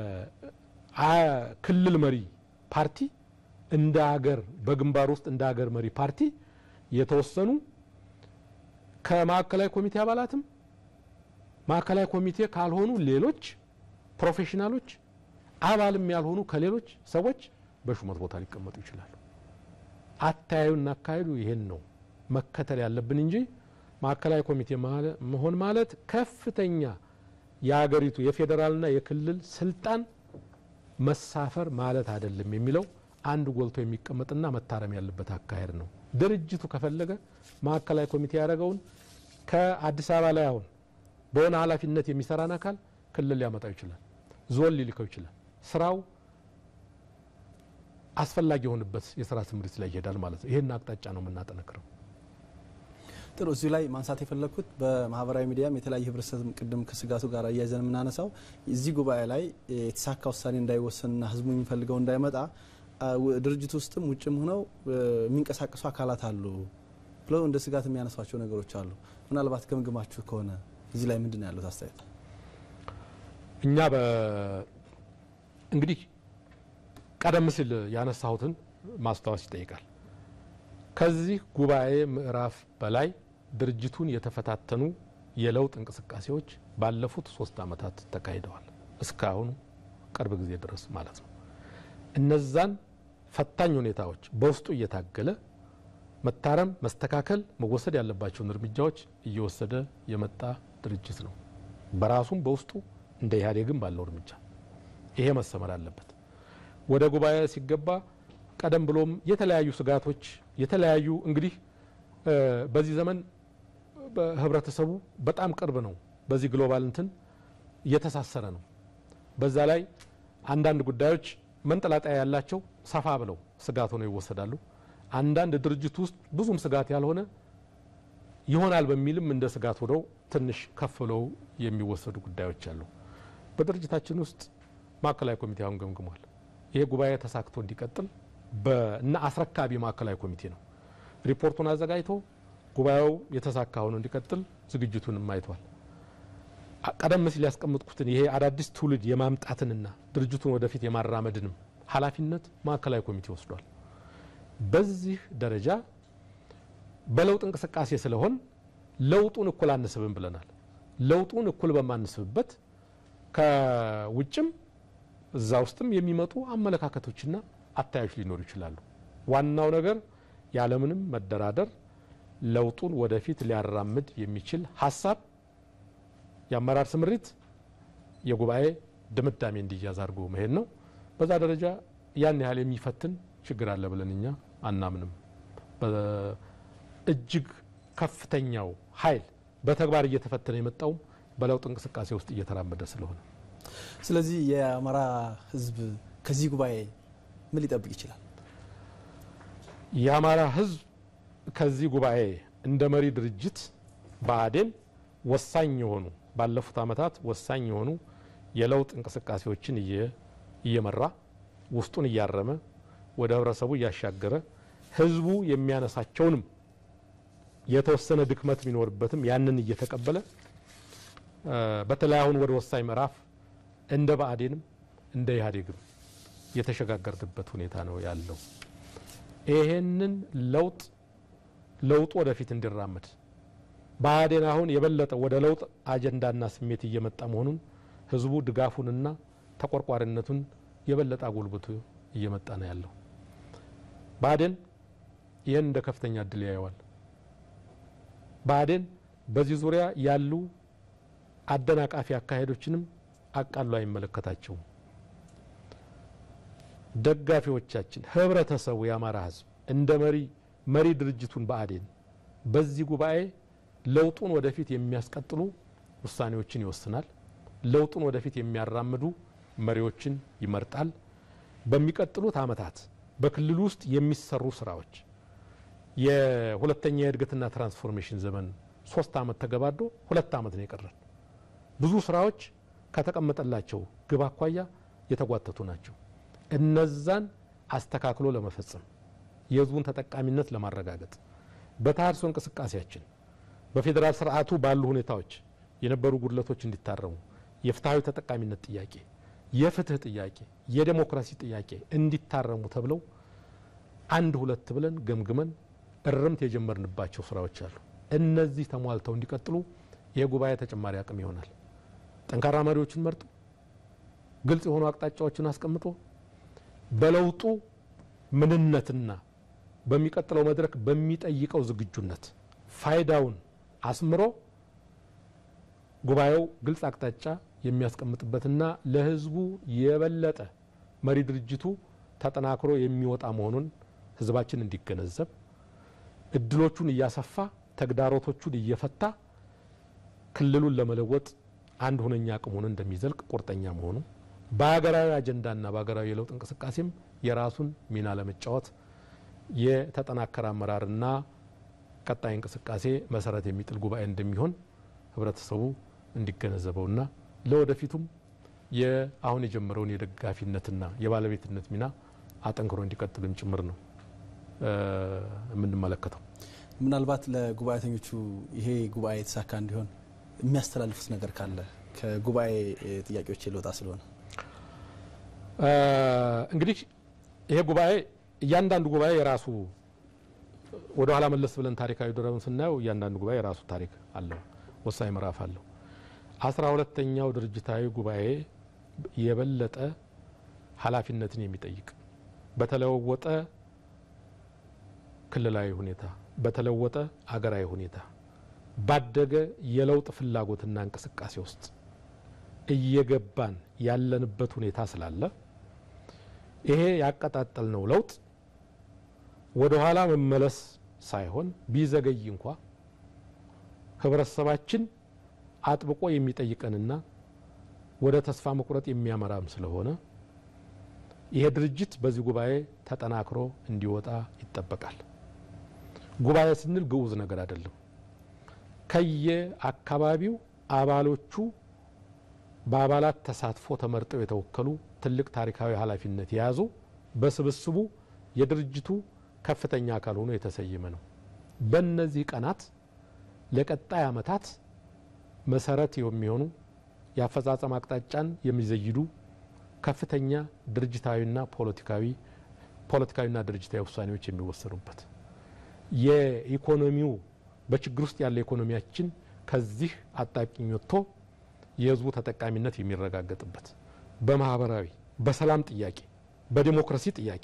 ክልል መሪ ፓርቲ እንደ ሀገር በግንባር ውስጥ እንደ ሀገር መሪ ፓርቲ የተወሰኑ ከማዕከላዊ ኮሚቴ አባላትም ማዕከላዊ ኮሚቴ ካልሆኑ ሌሎች ፕሮፌሽናሎች አባልም ያልሆኑ ከሌሎች ሰዎች በሹመት ቦታ ሊቀመጡ ይችላሉ። አተያዩና አካሄዱ ይሄን ነው መከተል ያለብን እንጂ ማዕከላዊ ኮሚቴ መሆን ማለት ከፍተኛ የሀገሪቱ የፌዴራልና የክልል ስልጣን መሳፈር ማለት አይደለም የሚለው አንድ ጎልቶ የሚቀመጥና መታረም ያለበት አካሄድ ነው። ድርጅቱ ከፈለገ ማዕከላዊ ኮሚቴ ያደረገውን ከአዲስ አበባ ላይ አሁን በሆነ ኃላፊነት የሚሰራን አካል ክልል ሊያመጣው ይችላል፣ ዞን ሊልከው ይችላል። ስራው አስፈላጊ የሆንበት የስራ ስምሪት ላይ ይሄዳል ማለት ነው። ይህን አቅጣጫ ነው የምናጠነክረው። ጥሩ እዚሁ ላይ ማንሳት የፈለግኩት በማህበራዊ ሚዲያም የተለያዩ ህብረተሰብ ቅድም ከስጋቱ ጋር እያይዘን የምናነሳው እዚህ ጉባኤ ላይ የተሳካ ውሳኔ እንዳይወሰንና ህዝቡ የሚፈልገው እንዳይመጣ ድርጅት ውስጥም ውጭም ሆነው የሚንቀሳቀሱ አካላት አሉ ብለው እንደ ስጋት የሚያነሷቸው ነገሮች አሉ። ምናልባት ገምግማችሁ ከሆነ እዚህ ላይ ምንድን ነው ያሉት አስተያየት? እኛ እንግዲህ ቀደም ሲል ያነሳሁትን ማስታወስ ይጠይቃል። ከዚህ ጉባኤ ምዕራፍ በላይ ድርጅቱን የተፈታተኑ የለውጥ እንቅስቃሴዎች ባለፉት ሶስት ዓመታት ተካሂደዋል። እስካሁኑ ቅርብ ጊዜ ድረስ ማለት ነው። እነዛን ፈታኝ ሁኔታዎች በውስጡ እየታገለ መታረም፣ መስተካከል፣ መወሰድ ያለባቸውን እርምጃዎች እየወሰደ የመጣ ድርጅት ነው። በራሱም በውስጡ እንደ ኢህአዴግም ባለው እርምጃ ይሄ መሰመር አለበት። ወደ ጉባኤ ሲገባ ቀደም ብሎም የተለያዩ ስጋቶች የተለያዩ እንግዲህ በዚህ ዘመን ህብረተሰቡ በጣም ቅርብ ነው። በዚህ ግሎባል እንትን እየተሳሰረ ነው። በዛ ላይ አንዳንድ ጉዳዮች መንጠላጠያ ያላቸው ሰፋ ብለው ስጋት ሆነው ይወሰዳሉ። አንዳንድ ድርጅት ውስጥ ብዙም ስጋት ያልሆነ ይሆናል በሚልም እንደ ስጋት ሆነው ትንሽ ከፍ ብለው የሚወሰዱ ጉዳዮች አሉ። በድርጅታችን ውስጥ ማዕከላዊ ኮሚቴ አሁን ገምግሟል። ይሄ ጉባኤ ተሳክቶ እንዲቀጥል እና አስረካቢ ማዕከላዊ ኮሚቴ ነው። ሪፖርቱን አዘጋጅቶ ጉባኤው የተሳካ ሆኖ እንዲቀጥል ዝግጅቱንም አይቷል። ቀደም ሲል ያስቀምጥኩትን ይሄ አዳዲስ ትውልድ የማምጣትንና ድርጅቱን ወደፊት የማራመድንም ኃላፊነት ማዕከላዊ ኮሚቴ ወስዷል። በዚህ ደረጃ በለውጥ እንቅስቃሴ ስለሆን ለውጡን እኩል አንስብም ብለናል። ለውጡን እኩል በማንስብበት ከውጭም እዛ ውስጥም የሚመጡ አመለካከቶችና አታዮች ሊኖሩ ይችላሉ። ዋናው ነገር ያለምንም መደራደር ለውጡን ወደፊት ሊያራምድ የሚችል ሀሳብ የአመራር ስምሪት የጉባኤ ድምዳሜ እንዲያዝ አድርጎ መሄድ ነው። በዛ ደረጃ ያን ያህል የሚፈትን ችግር አለ ብለን እኛ አናምንም። እጅግ ከፍተኛው ኃይል በተግባር እየተፈተነ የመጣውም በለውጥ እንቅስቃሴ ውስጥ እየተራመደ ስለሆነ ስለዚህ የአማራ ሕዝብ ከዚህ ጉባኤ ምን ሊጠብቅ ይችላል? የአማራ ሕዝብ ከዚህ ጉባኤ እንደ መሪ ድርጅት ብአዴን ወሳኝ የሆኑ ባለፉት ዓመታት ወሳኝ የሆኑ የለውጥ እንቅስቃሴዎችን እየመራ ውስጡን እያረመ ወደ ህብረተሰቡ እያሻገረ ህዝቡ የሚያነሳቸውንም የተወሰነ ድክመት ቢኖርበትም ያንን እየተቀበለ በተለይ አሁን ወደ ወሳኝ ምዕራፍ እንደ ብአዴንም እንደ ኢህአዴግም የተሸጋገርንበት ሁኔታ ነው ያለው። ይሄንን ለውጥ ለውጡ ወደፊት እንዲራመድ ብአዴን አሁን የበለጠ ወደ ለውጥ አጀንዳና ስሜት እየመጣ መሆኑን ህዝቡ ድጋፉንና ተቆርቋሪነቱን የበለጠ አጎልብቶ እየመጣ ነው ያለው። ብአዴን ይህን እንደ ከፍተኛ እድል ያየዋል። ብአዴን በዚህ ዙሪያ ያሉ አደናቃፊ አካሄዶችንም አቃሎ አይመለከታቸውም። ደጋፊዎቻችን፣ ህብረተሰቡ፣ የአማራ ህዝብ እንደ መሪ መሪ ድርጅቱን ብአዴን በዚህ ጉባኤ ለውጡን ወደፊት የሚያስቀጥሉ ውሳኔዎችን ይወስናል። ለውጡን ወደፊት የሚያራምዱ መሪዎችን ይመርጣል። በሚቀጥሉት ዓመታት በክልሉ ውስጥ የሚሰሩ ስራዎች የሁለተኛ የእድገትና ትራንስፎርሜሽን ዘመን ሶስት ዓመት ተገባዶ ሁለት ዓመት ነው የቀረን። ብዙ ስራዎች ከተቀመጠላቸው ግብ አኳያ የተጓተቱ ናቸው። እነዛን አስተካክሎ ለመፈጸም የህዝቡን ተጠቃሚነት ለማረጋገጥ በተሃድሶ እንቅስቃሴያችን በፌዴራል ስርዓቱ ባሉ ሁኔታዎች የነበሩ ጉድለቶች እንዲታረሙ የፍትሐዊ ተጠቃሚነት ጥያቄ፣ የፍትህ ጥያቄ፣ የዴሞክራሲ ጥያቄ እንዲታረሙ ተብለው አንድ ሁለት ብለን ገምግመን እርምት የጀመርንባቸው ስራዎች አሉ። እነዚህ ተሟልተው እንዲቀጥሉ ይህ ጉባኤ ተጨማሪ አቅም ይሆናል። ጠንካራ መሪዎችን መርጦ ግልጽ የሆኑ አቅጣጫዎችን አስቀምጦ በለውጡ ምንነትና በሚቀጥለው መድረክ በሚጠይቀው ዝግጁነት ፋይዳውን አስምሮ ጉባኤው ግልጽ አቅጣጫ የሚያስቀምጥበትና ለህዝቡ የበለጠ መሪ ድርጅቱ ተጠናክሮ የሚወጣ መሆኑን ህዝባችን እንዲገነዘብ እድሎቹን እያሰፋ ተግዳሮቶቹን እየፈታ ክልሉን ለመለወጥ አንድ ሁነኛ አቅም ሆኖ እንደሚዘልቅ ቁርጠኛ መሆኑ በሀገራዊ አጀንዳና በሀገራዊ የለውጥ እንቅስቃሴም የራሱን ሚና ለመጫወት የተጠናከረ አመራርና ቀጣይ እንቅስቃሴ መሰረት የሚጥል ጉባኤ እንደሚሆን ህብረተሰቡ እንዲገነዘበውና ለወደፊቱም የአሁን የጀመረውን የደጋፊነትና የባለቤትነት ሚና አጠንክሮ እንዲቀጥልም ጭምር ነው የምንመለከተው። ምናልባት ለጉባኤተኞቹ ይሄ ጉባኤ የተሳካ እንዲሆን የሚያስተላልፉት ነገር ካለ ከጉባኤ ጥያቄዎች የለውጣ ስለሆነ እንግዲህ ይሄ ጉባኤ እያንዳንዱ ጉባኤ የራሱ ወደ ኋላ መለስ ብለን ታሪካዊ ድረውን ስናየው እያንዳንዱ ጉባኤ የራሱ ታሪክ አለው፣ ወሳኝ ምዕራፍ አለው። አስራ ሁለተኛው ድርጅታዊ ጉባኤ የበለጠ ኃላፊነትን የሚጠይቅ በተለወጠ ክልላዊ ሁኔታ በተለወጠ አገራዊ ሁኔታ ባደገ የለውጥ ፍላጎትና እንቅስቃሴ ውስጥ እየገባን ያለንበት ሁኔታ ስላለ ይሄ ያቀጣጠልነው ለውጥ ወደ ኋላ መመለስ ሳይሆን ቢዘገይ እንኳ ህብረተሰባችን አጥብቆ የሚጠይቀንና ወደ ተስፋ መቁረጥ የሚያመራም ስለሆነ ይሄ ድርጅት በዚህ ጉባኤ ተጠናክሮ እንዲወጣ ይጠበቃል። ጉባኤ ስንል ግዑዝ ነገር አይደለም። ከየአካባቢው አባሎቹ በአባላት ተሳትፎ ተመርጠው የተወከሉ ትልቅ ታሪካዊ ኃላፊነት የያዙ በስብስቡ የድርጅቱ ከፍተኛ አካል ሆኖ የተሰየመ ነው። በእነዚህ ቀናት ለቀጣይ ዓመታት መሰረት የሚሆኑ የአፈጻጸም አቅጣጫን የሚዘይዱ ከፍተኛ ድርጅታዊና ፖለቲካዊ ፖለቲካዊና ድርጅታዊ ውሳኔዎች የሚወሰኑበት የኢኮኖሚው በችግር ውስጥ ያለ ኢኮኖሚያችን ከዚህ አጣብቂኝ ወጥቶ የህዝቡ ተጠቃሚነት የሚረጋገጥበት በማህበራዊ በሰላም ጥያቄ በዲሞክራሲ ጥያቄ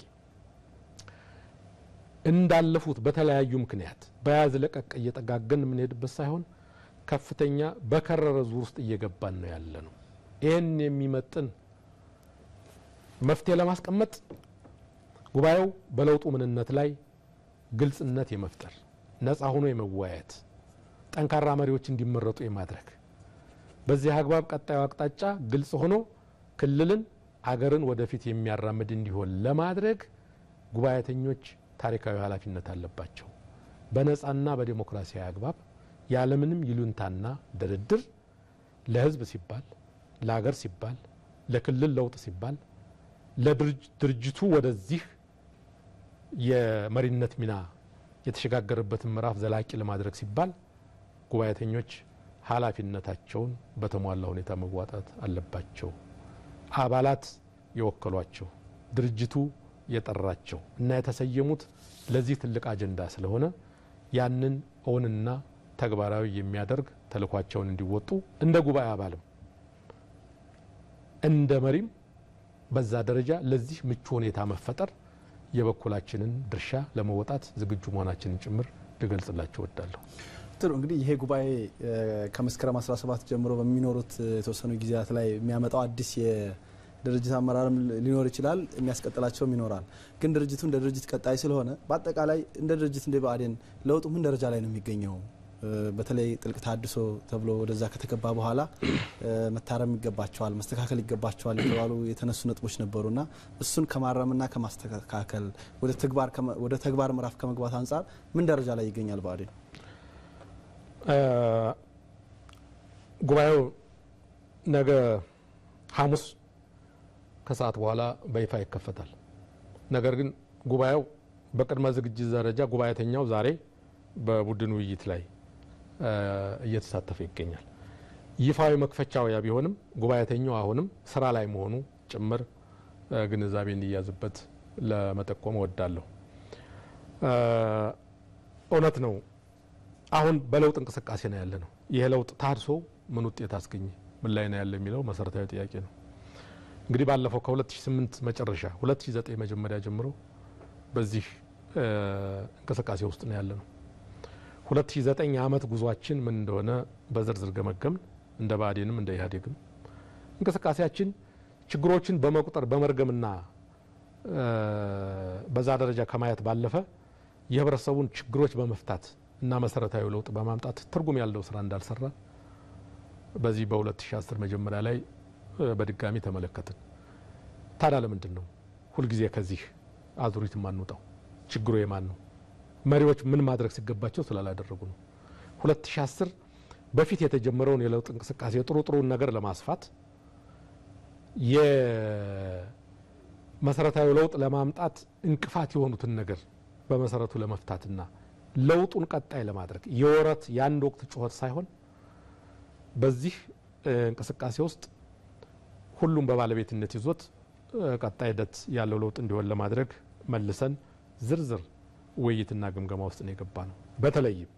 እንዳለፉት በተለያዩ ምክንያት በያዝ ለቀቅ እየጠጋገን የምንሄድበት ሳይሆን ከፍተኛ በከረረ ዙር ውስጥ እየገባን ነው ያለ ነው። ይህን የሚመጥን መፍትሄ ለማስቀመጥ ጉባኤው በለውጡ ምንነት ላይ ግልጽነት የመፍጠር ነጻ ሆኖ የመወያየት ጠንካራ መሪዎች እንዲመረጡ የማድረግ በዚህ አግባብ ቀጣዩ አቅጣጫ ግልጽ ሆኖ ክልልን አገርን ወደፊት የሚያራምድ እንዲሆን ለማድረግ ጉባኤተኞች ታሪካዊ ኃላፊነት አለባቸው። በነጻና በዴሞክራሲያዊ አግባብ ያለምንም ይሉንታና ድርድር ለህዝብ ሲባል ለሀገር ሲባል ለክልል ለውጥ ሲባል ለድርጅቱ ወደዚህ የመሪነት ሚና የተሸጋገረበትን ምዕራፍ ዘላቂ ለማድረግ ሲባል ጉባኤተኞች ኃላፊነታቸውን በተሟላ ሁኔታ መዋጣት አለባቸው። አባላት የወከሏቸው ድርጅቱ የጠራቸው እና የተሰየሙት ለዚህ ትልቅ አጀንዳ ስለሆነ ያንን እውንና ተግባራዊ የሚያደርግ ተልኳቸውን እንዲወጡ እንደ ጉባኤ አባልም እንደ መሪም በዛ ደረጃ ለዚህ ምቹ ሁኔታ መፈጠር የበኩላችንን ድርሻ ለመወጣት ዝግጁ መሆናችንን ጭምር ልገልጽላቸው እወዳለሁ። ጥሩ እንግዲህ ይሄ ጉባኤ ከመስከረም 17 ጀምሮ በሚኖሩት የተወሰኑ ጊዜያት ላይ የሚያመጣው አዲስ የድርጅት አመራርም ሊኖር ይችላል፣ የሚያስቀጥላቸውም ይኖራል። ግን ድርጅቱ እንደ ድርጅት ቀጣይ ስለሆነ በአጠቃላይ እንደ ድርጅት እንደ ብአዴን ለውጡ ምን ደረጃ ላይ ነው የሚገኘው? በተለይ ጥልቅ ታድሶ ተብሎ ወደዛ ከተገባ በኋላ መታረም ይገባቸዋል፣ መስተካከል ይገባቸዋል የተባሉ የተነሱ ነጥቦች ነበሩና እሱን ከማረምና ከማስተካከል ወደ ተግባር ምዕራፍ ከመግባት አንጻር ምን ደረጃ ላይ ይገኛል ብአዴን? ጉባኤው ነገ ሐሙስ ከሰዓት በኋላ በይፋ ይከፈታል። ነገር ግን ጉባኤው በቅድመ ዝግጅት ደረጃ ጉባኤተኛው ዛሬ በቡድን ውይይት ላይ እየተሳተፈ ይገኛል። ይፋዊ መክፈቻው ያ ቢሆንም ጉባኤተኛው አሁንም ስራ ላይ መሆኑ ጭምር ግንዛቤ እንዲያዝበት ለመጠቆም እወዳለሁ። እውነት ነው። አሁን በለውጥ እንቅስቃሴ ነው ያለ ነው። ይሄ ለውጥ ታድሶ ምን ውጤት አስገኘ፣ ምን ላይ ነው ያለ የሚለው መሰረታዊ ጥያቄ ነው። እንግዲህ ባለፈው ከ2008 መጨረሻ 2009 መጀመሪያ ጀምሮ በዚህ እንቅስቃሴ ውስጥ ነው ያለ ነው። 2009 ዓመት ጉዟችን ምን እንደሆነ በዝርዝር ገመገምን። እንደ ብአዴንም እንደ ኢህአዴግም እንቅስቃሴያችን ችግሮችን በመቁጠር በመርገምና በዛ ደረጃ ከማየት ባለፈ የህብረተሰቡን ችግሮች በመፍታት እና መሰረታዊ ለውጥ በማምጣት ትርጉም ያለው ስራ እንዳልሰራ በዚህ በ2010 መጀመሪያ ላይ በድጋሚ ተመለከትን። ታዲያ ለምንድን ነው ሁልጊዜ ከዚህ አዙሪት የማንወጣው? ችግሩ የማን ነው? መሪዎች ምን ማድረግ ሲገባቸው ስላላደረጉ ነው። 2010 በፊት የተጀመረውን የለውጥ እንቅስቃሴ ጥሩ ጥሩን ነገር ለማስፋት የመሰረታዊ ለውጥ ለማምጣት እንቅፋት የሆኑትን ነገር በመሰረቱ ለመፍታትና ለውጡን ቀጣይ ለማድረግ የወረት የአንድ ወቅት ጩኸት ሳይሆን በዚህ እንቅስቃሴ ውስጥ ሁሉም በባለቤትነት ይዞት ቀጣይ ሂደት ያለው ለውጥ እንዲሆን ለማድረግ መልሰን ዝርዝር ውይይትና ግምገማ ውስጥ ነው የገባ ነው። በተለይም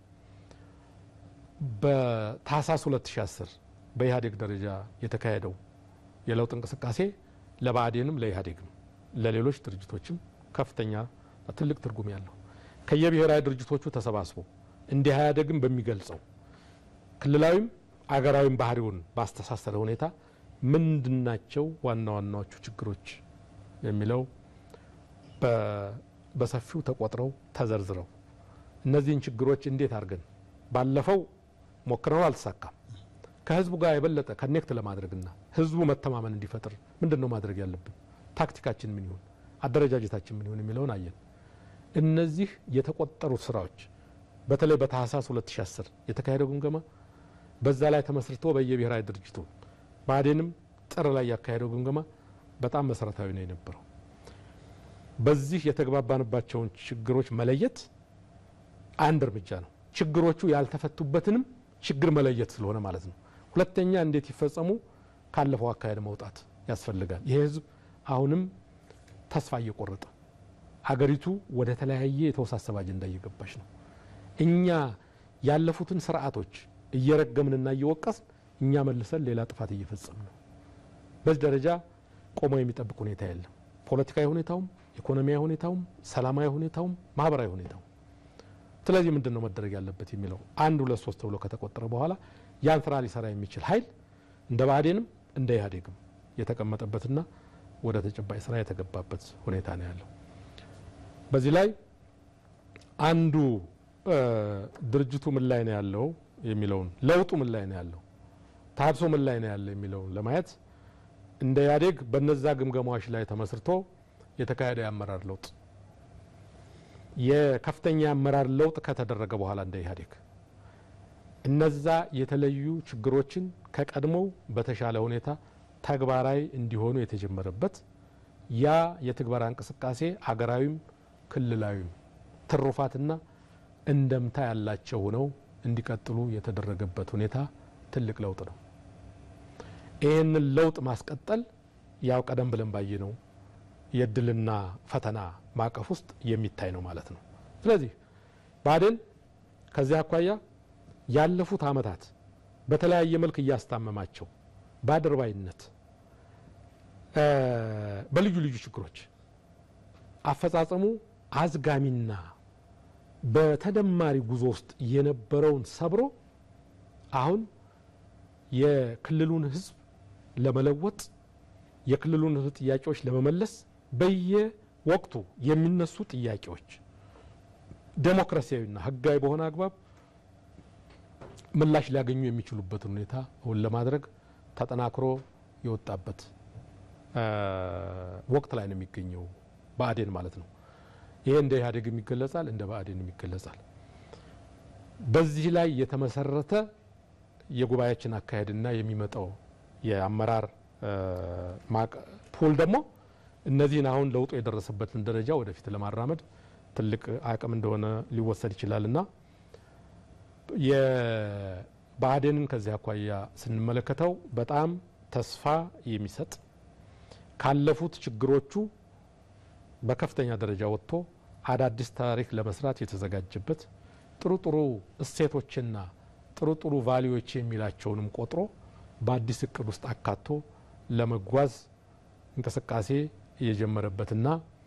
በታህሳስ 2010 በኢህአዴግ ደረጃ የተካሄደው የለውጥ እንቅስቃሴ ለብአዴንም ለኢህአዴግም ለሌሎች ድርጅቶችም ከፍተኛ ትልቅ ትርጉም ያለው ከየብሔራዊ ድርጅቶቹ ተሰባስቦ እንዲህ ኢህአዴግን በሚገልጸው ክልላዊም አገራዊም ባህሪውን ባስተሳሰረ ሁኔታ ምንድናቸው ዋና ዋናዎቹ ችግሮች የሚለው በሰፊው ተቆጥረው ተዘርዝረው እነዚህን ችግሮች እንዴት አድርገን ባለፈው ሞክረው አልተሳካም። ከህዝቡ ጋር የበለጠ ከኔክት ለማድረግና ህዝቡ መተማመን እንዲፈጥር ምንድን ነው ማድረግ ያለብን? ታክቲካችን ምን ይሁን፣ አደረጃጀታችን ምን ይሁን የሚለውን አየን። እነዚህ የተቆጠሩ ስራዎች በተለይ በታህሳስ 2010 የተካሄደው ግምገማ በዛ ላይ ተመስርቶ በየብሔራዊ ድርጅቱ ብአዴንም ጥር ላይ ያካሄደው ግምገማ በጣም መሰረታዊ ነው የነበረው። በዚህ የተግባባንባቸውን ችግሮች መለየት አንድ እርምጃ ነው። ችግሮቹ ያልተፈቱበትንም ችግር መለየት ስለሆነ ማለት ነው። ሁለተኛ እንዴት ይፈጸሙ ካለፈው አካሄድ መውጣት ያስፈልጋል። ይሄ ህዝብ አሁንም ተስፋ እየቆረጠ አገሪቱ ወደ ተለያየ የተወሳሰበ አጀንዳ እየገባች ነው። እኛ ያለፉትን ስርዓቶች እየረገምንና እየወቀስን እኛ መልሰን ሌላ ጥፋት እየፈጸምን ነው። በዚህ ደረጃ ቆሞ የሚጠብቅ ሁኔታ የለም። ፖለቲካዊ ሁኔታውም፣ ኢኮኖሚያዊ ሁኔታውም፣ ሰላማዊ ሁኔታውም፣ ማህበራዊ ሁኔታውም። ስለዚህ ምንድን ነው መደረግ ያለበት የሚለው አንድ ሁለት ሶስት ተብሎ ከተቆጠረ በኋላ ያን ስራ ሊሰራ የሚችል ኃይል እንደ ብአዴንም እንደ ኢህአዴግም የተቀመጠበትና ወደ ተጨባጭ ስራ የተገባበት ሁኔታ ነው ያለው። በዚህ ላይ አንዱ ድርጅቱ ምን ላይ ነው ያለው የሚለውን ለውጡ ምን ላይ ነው ያለው ታድሶ ምን ላይ ነው ያለው የሚለውን ለማየት እንደ ኢህአዴግ በነዛ ግምገማዎች ላይ ተመስርቶ የተካሄደ የአመራር ለውጥ የከፍተኛ የአመራር ለውጥ ከተደረገ በኋላ እንደ ኢህአዴግ እነዛ የተለዩ ችግሮችን ከቀድሞው በተሻለ ሁኔታ ተግባራዊ እንዲሆኑ የተጀመረበት ያ የትግበራ እንቅስቃሴ አገራዊም ክልላዊም ትሩፋትና እንደምታ ያላቸው ሆነው እንዲቀጥሉ የተደረገበት ሁኔታ ትልቅ ለውጥ ነው። ይህንን ለውጥ ማስቀጠል ያው ቀደም ብለን ባየነው የእድልና ፈተና ማዕቀፍ ውስጥ የሚታይ ነው ማለት ነው። ስለዚህ ብአዴን ከዚህ አኳያ ያለፉት ዓመታት በተለያየ መልክ እያስታመማቸው በአድርባይነት በልዩ ልዩ ችግሮች አፈጻጸሙ አዝጋሚና በተደማሪ ጉዞ ውስጥ የነበረውን ሰብሮ አሁን የክልሉን ሕዝብ ለመለወጥ የክልሉን ሕዝብ ጥያቄዎች ለመመለስ በየወቅቱ የሚነሱ ጥያቄዎች ዴሞክራሲያዊና ሕጋዊ በሆነ አግባብ ምላሽ ሊያገኙ የሚችሉበትን ሁኔታ እውን ለማድረግ ተጠናክሮ የወጣበት ወቅት ላይ ነው የሚገኘው ብአዴን ማለት ነው። ይሄ እንደ ኢህአዴግም ይገለጻል፣ እንደ ብአዴንም ይገለጻል። በዚህ ላይ የተመሰረተ የጉባኤያችን አካሄድና የሚመጣው የአመራር ፑል ደግሞ እነዚህን አሁን ለውጡ የደረሰበትን ደረጃ ወደፊት ለማራመድ ትልቅ አቅም እንደሆነ ሊወሰድ ይችላል እና የብአዴንን ከዚህ አኳያ ስንመለከተው በጣም ተስፋ የሚሰጥ ካለፉት ችግሮቹ በከፍተኛ ደረጃ ወጥቶ አዳዲስ ታሪክ ለመስራት የተዘጋጀበት ጥሩ ጥሩ እሴቶችና ጥሩ ጥሩ ቫሊዎች የሚላቸውንም ቆጥሮ በአዲስ እቅድ ውስጥ አካቶ ለመጓዝ እንቅስቃሴ የጀመረበትና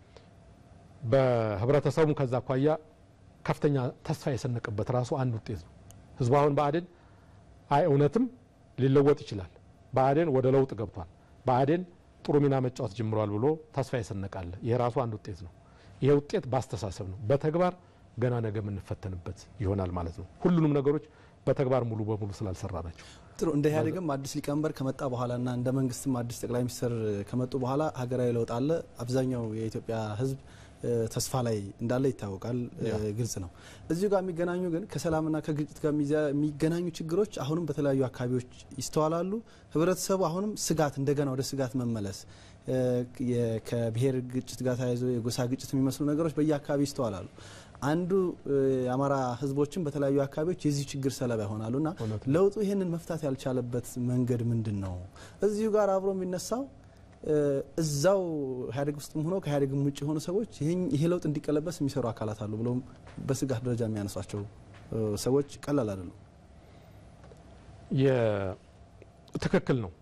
በህብረተሰቡም ከዛ አኳያ ከፍተኛ ተስፋ የሰነቀበት ራሱ አንድ ውጤት ነው። ህዝቡ አሁን ብአዴን አይ እውነትም ሊለወጥ ይችላል፣ ብአዴን ወደ ለውጥ ገብቷል፣ ብአዴን ጥሩ ሚና መጫወት ጀምሯል ብሎ ተስፋ ይሰነቃል። ይሄ ራሱ አንድ ውጤት ነው። ይሄ ውጤት በአስተሳሰብ ነው። በተግባር ገና ነገ የምንፈተንበት ይሆናል ማለት ነው። ሁሉንም ነገሮች በተግባር ሙሉ በሙሉ ስላልሰራ ናቸው። ጥሩ እንደ ኢህአዴግም አዲስ ሊቀመንበር ከመጣ በኋላና እንደ መንግስትም አዲስ ጠቅላይ ሚኒስትር ከመጡ በኋላ ሀገራዊ ለውጥ አለ። አብዛኛው የኢትዮጵያ ሕዝብ ተስፋ ላይ እንዳለ ይታወቃል፣ ግልጽ ነው። እዚሁ ጋር የሚገናኙ ግን ከሰላምና ከግጭት ጋር የሚገናኙ ችግሮች አሁንም በተለያዩ አካባቢዎች ይስተዋላሉ። ህብረተሰቡ አሁንም ስጋት እንደገና ወደ ስጋት መመለስ ከብሔር ግጭት ጋር ተያይዞ የጎሳ ግጭት የሚመስሉ ነገሮች በየአካባቢ ይስተዋላሉ። አንዱ የአማራ ህዝቦችን በተለያዩ አካባቢዎች የዚህ ችግር ሰለባ ይሆናሉ እና ለውጡ ይህንን መፍታት ያልቻለበት መንገድ ምንድን ነው? እዚሁ ጋር አብሮ የሚነሳው እዛው ኢህአዴግ ውስጥም ሆኖ ከኢህአዴግም ውጭ የሆኑ ሰዎች ይሄ ለውጥ እንዲቀለበስ የሚሰሩ አካላት አሉ ብሎም በስጋት ደረጃ የሚያነሷቸው ሰዎች ቀላል አይደሉም። ትክክል ነው።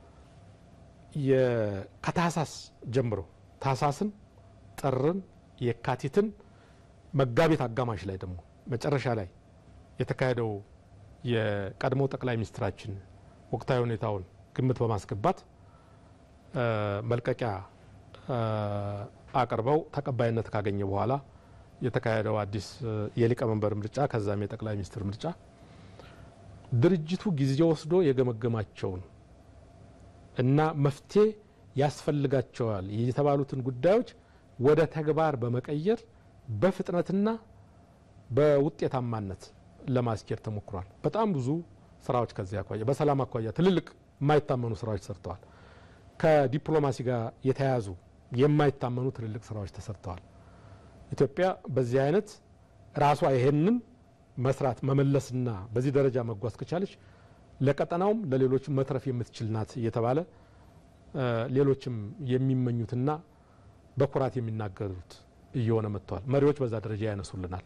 ከታህሳስ ጀምሮ ታህሳስን፣ ጥርን፣ የካቲትን መጋቢት አጋማሽ ላይ ደግሞ መጨረሻ ላይ የተካሄደው የቀድሞ ጠቅላይ ሚኒስትራችን ወቅታዊ ሁኔታውን ግምት በማስገባት መልቀቂያ አቅርበው ተቀባይነት ካገኘ በኋላ የተካሄደው አዲስ የሊቀመንበር ምርጫ ከዛም የጠቅላይ ሚኒስትር ምርጫ ድርጅቱ ጊዜ ወስዶ የገመገማቸውን እና መፍትሄ ያስፈልጋቸዋል የተባሉትን ጉዳዮች ወደ ተግባር በመቀየር በፍጥነትና በውጤታማነት ለማስኬድ ተሞክሯል። በጣም ብዙ ስራዎች ከዚህ አኳያ በሰላም አኳያ ትልልቅ የማይታመኑ ስራዎች ተሰርተዋል። ከዲፕሎማሲ ጋር የተያያዙ የማይታመኑ ትልልቅ ስራዎች ተሰርተዋል። ኢትዮጵያ በዚህ አይነት ራሷ ይሄንን መስራት መመለስና በዚህ ደረጃ መጓዝ ከቻለች ለቀጠናውም ለሌሎችም መትረፍ የምትችል ናት እየተባለ ሌሎችም የሚመኙትና በኩራት የሚናገሩት እየሆነ መጥተዋል። መሪዎች በዛ ደረጃ ያነሱልናል።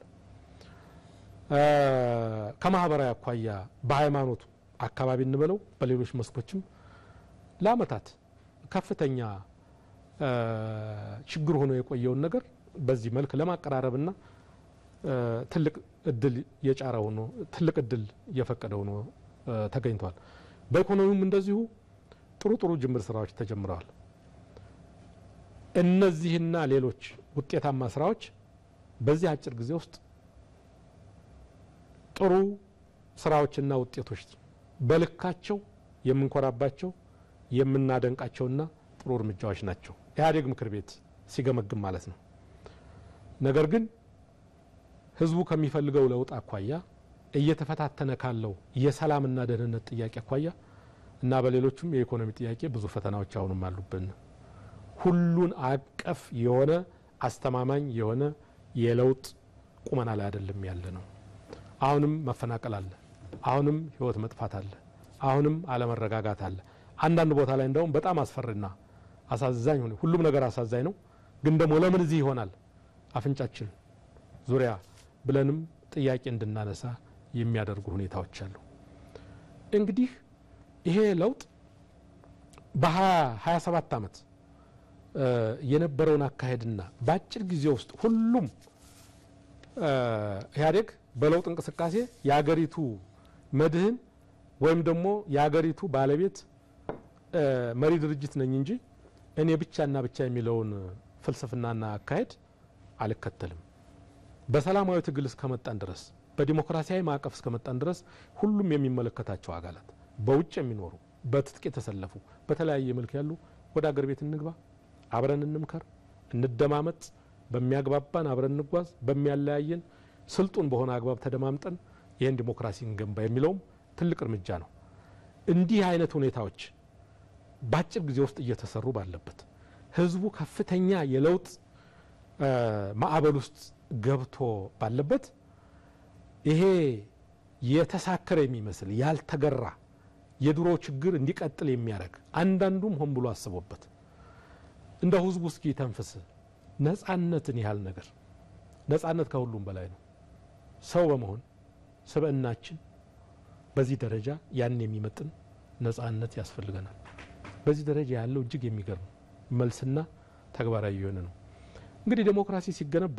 ከማህበራዊ አኳያ በሃይማኖቱ አካባቢ እንበለው በሌሎች መስኮችም ለአመታት ከፍተኛ ችግር ሆኖ የቆየውን ነገር በዚህ መልክ ለማቀራረብና ትልቅ እድል የጫረ ሆኖ ትልቅ እድል እየፈቀደ ሆኖ ተገኝቷል። በኢኮኖሚውም እንደዚሁ ጥሩ ጥሩ ጅምር ስራዎች ተጀምረዋል። እነዚህና ሌሎች ውጤታማ ስራዎች በዚህ አጭር ጊዜ ውስጥ ጥሩ ስራዎችና ውጤቶች በልካቸው የምንኮራባቸው የምናደንቃቸውና ጥሩ እርምጃዎች ናቸው። ኢህአዴግ ምክር ቤት ሲገመግም ማለት ነው። ነገር ግን ህዝቡ ከሚፈልገው ለውጥ አኳያ እየተፈታተነ ካለው የሰላምና ደህንነት ጥያቄ አኳያ እና በሌሎችም የኢኮኖሚ ጥያቄ ብዙ ፈተናዎች አሁንም አሉብን። ሁሉን አቀፍ የሆነ አስተማማኝ የሆነ የለውጥ ቁመና ላይ አይደለም ያለ ነው። አሁንም መፈናቀል አለ። አሁንም ህይወት መጥፋት አለ። አሁንም አለመረጋጋት አለ። አንዳንድ ቦታ ላይ እንደውም በጣም አስፈሪና አሳዛኝ ሆነ። ሁሉም ነገር አሳዛኝ ነው። ግን ደግሞ ለምን እዚህ ይሆናል አፍንጫችን ዙሪያ ብለንም ጥያቄ እንድናነሳ የሚያደርጉ ሁኔታዎች አሉ። እንግዲህ ይሄ ለውጥ በሀያ ሰባት ዓመት የነበረውን አካሄድና በአጭር ጊዜ ውስጥ ሁሉም ኢህአዴግ በለውጥ እንቅስቃሴ የአገሪቱ መድህን ወይም ደግሞ የአገሪቱ ባለቤት መሪ ድርጅት ነኝ እንጂ እኔ ብቻና ብቻ የሚለውን ፍልስፍናና አካሄድ አልከተልም። በሰላማዊ ትግል እስከመጣን ድረስ በዲሞክራሲያዊ ማዕቀፍ እስከመጣን ድረስ ሁሉም የሚመለከታቸው አካላት በውጭ የሚኖሩ በትጥቅ የተሰለፉ በተለያየ መልክ ያሉ ወደ አገር ቤት እንግባ፣ አብረን እንምከር፣ እንደማመጥ፣ በሚያግባባን አብረን እንጓዝ፣ በሚያለያየን ስልጡን በሆነ አግባብ ተደማምጠን ይህን ዲሞክራሲ እንገንባ የሚለውም ትልቅ እርምጃ ነው። እንዲህ አይነት ሁኔታዎች በአጭር ጊዜ ውስጥ እየተሰሩ ባለበት ህዝቡ ከፍተኛ የለውጥ ማዕበል ውስጥ ገብቶ ባለበት ይሄ የተሳከረ የሚመስል ያልተገራ የድሮ ችግር እንዲቀጥል የሚያደርግ አንዳንዱም ሆን ብሎ አስቦበት እንደ ህዝቡ እስኪ ተንፍስ ነጻነትን ያህል ነገር ነጻነት ከሁሉም በላይ ነው። ሰው በመሆን ስብዕናችን በዚህ ደረጃ ያን የሚመጥን ነጻነት ያስፈልገናል። በዚህ ደረጃ ያለው እጅግ የሚገርም መልስና ተግባራዊ የሆነ ነው። እንግዲህ ዴሞክራሲ ሲገነባ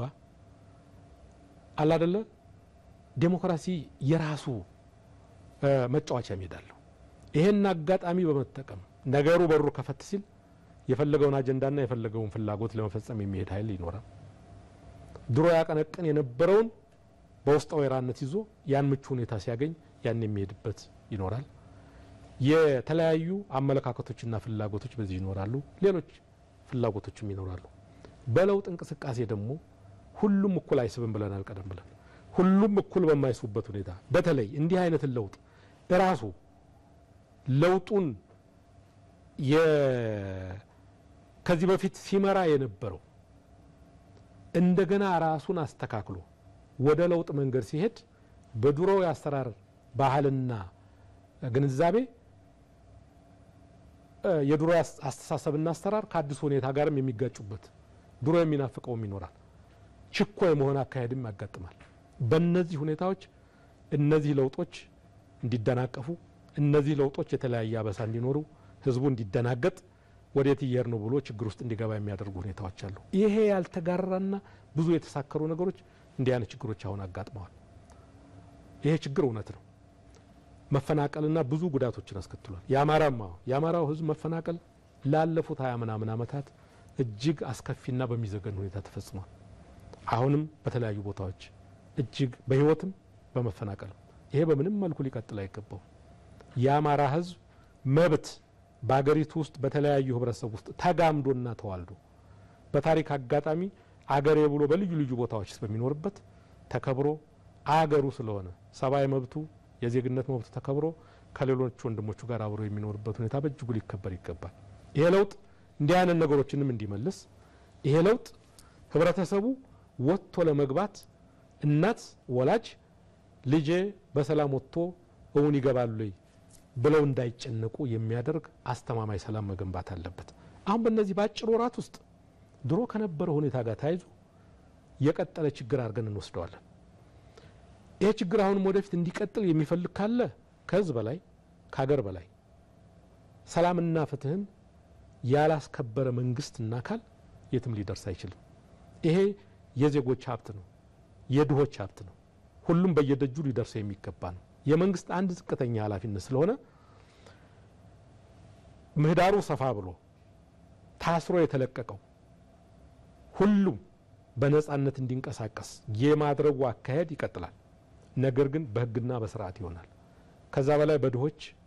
አላደለ ዴሞክራሲ የራሱ መጫወቻ ሜዳ አለው። ይሄን አጋጣሚ በመጠቀም ነገሩ በሩ ከፈት ሲል የፈለገውን አጀንዳና የፈለገውን ፍላጎት ለመፈጸም የሚሄድ ኃይል ይኖራል። ድሮ ያቀነቅን የነበረውን በውስጠ ወይራነት ይዞ ያን ምቹ ሁኔታ ሲያገኝ ያን የሚሄድበት ይኖራል። የተለያዩ አመለካከቶችና ፍላጎቶች በዚህ ይኖራሉ። ሌሎች ፍላጎቶችም ይኖራሉ። በለውጥ እንቅስቃሴ ደግሞ ሁሉም እኩል አይስብም ብለናል ቀደም ብለን። ሁሉም እኩል በማይስቡበት ሁኔታ በተለይ እንዲህ አይነትን ለውጥ እራሱ ለውጡን ከዚህ በፊት ሲመራ የነበረው እንደገና ራሱን አስተካክሎ ወደ ለውጥ መንገድ ሲሄድ በድሮ የአሰራር ባህልና ግንዛቤ የድሮ አስተሳሰብና አሰራር ከአዲሱ ሁኔታ ጋርም የሚጋጩበት ድሮ የሚናፍቀውም ይኖራል። ችኮ የመሆን አካሄድም ያጋጥማል። በእነዚህ ሁኔታዎች እነዚህ ለውጦች እንዲደናቀፉ፣ እነዚህ ለውጦች የተለያየ አበሳ እንዲኖሩ፣ ህዝቡ እንዲደናገጥ ወዴት እየሄድ ነው ብሎ ችግር ውስጥ እንዲገባ የሚያደርጉ ሁኔታዎች አሉ። ይሄ ያልተጋራና ብዙ የተሳከሩ ነገሮች እንዲህ አይነት ችግሮች አሁን አጋጥመዋል። ይሄ ችግር እውነት ነው። መፈናቀልና ብዙ ጉዳቶችን አስከትሏል። የአማራማ የአማራው ህዝብ መፈናቀል ላለፉት ሀያ ምናምን ዓመታት እጅግ አስከፊና በሚዘገን ሁኔታ ተፈጽሟል። አሁንም በተለያዩ ቦታዎች እጅግ በህይወትም በመፈናቀልም ይሄ በምንም መልኩ ሊቀጥል አይገባው። የአማራ ህዝብ መብት በአገሪቱ ውስጥ በተለያዩ ህብረተሰብ ውስጥ ተጋምዶና ተዋልዶ በታሪክ አጋጣሚ አገሬ ብሎ በልዩ ልዩ ቦታዎች በሚኖርበት ተከብሮ አገሩ ስለሆነ ሰብአዊ መብቱ የዜግነት መብቱ ተከብሮ ከሌሎች ወንድሞቹ ጋር አብሮ የሚኖርበት ሁኔታ በእጅጉ ሊከበር ይገባል። ይሄ ለውጥ እንዲህ አይነት ነገሮችንም እንዲመልስ ይሄ ለውጥ ህብረተሰቡ ወጥቶ ለመግባት እናት ወላጅ ልጄ በሰላም ወጥቶ እውን ይገባሉ ብለው እንዳይጨነቁ የሚያደርግ አስተማማኝ ሰላም መገንባት አለበት። አሁን በእነዚህ በአጭር ወራት ውስጥ ድሮ ከነበረ ሁኔታ ጋር ተያይዞ የቀጠለ ችግር አድርገን እንወስደዋለን። ይሄ ችግር አሁንም ወደፊት እንዲቀጥል የሚፈልግ ካለ ከህዝብ በላይ ከሀገር በላይ ሰላምና ፍትህን ያላስከበረ መንግስትና አካል የትም ሊደርስ አይችልም። ይሄ የዜጎች ሀብት ነው፣ የድሆች ሀብት ነው። ሁሉም በየደጁ ሊደርሰው የሚገባ ነው። የመንግስት አንድ ዝቅተኛ ኃላፊነት ስለሆነ ምህዳሩ ሰፋ ብሎ ታስሮ የተለቀቀው ሁሉም በነጻነት እንዲንቀሳቀስ የማድረጉ አካሄድ ይቀጥላል። ነገር ግን በህግና በስርዓት ይሆናል። ከዛ በላይ በድሆች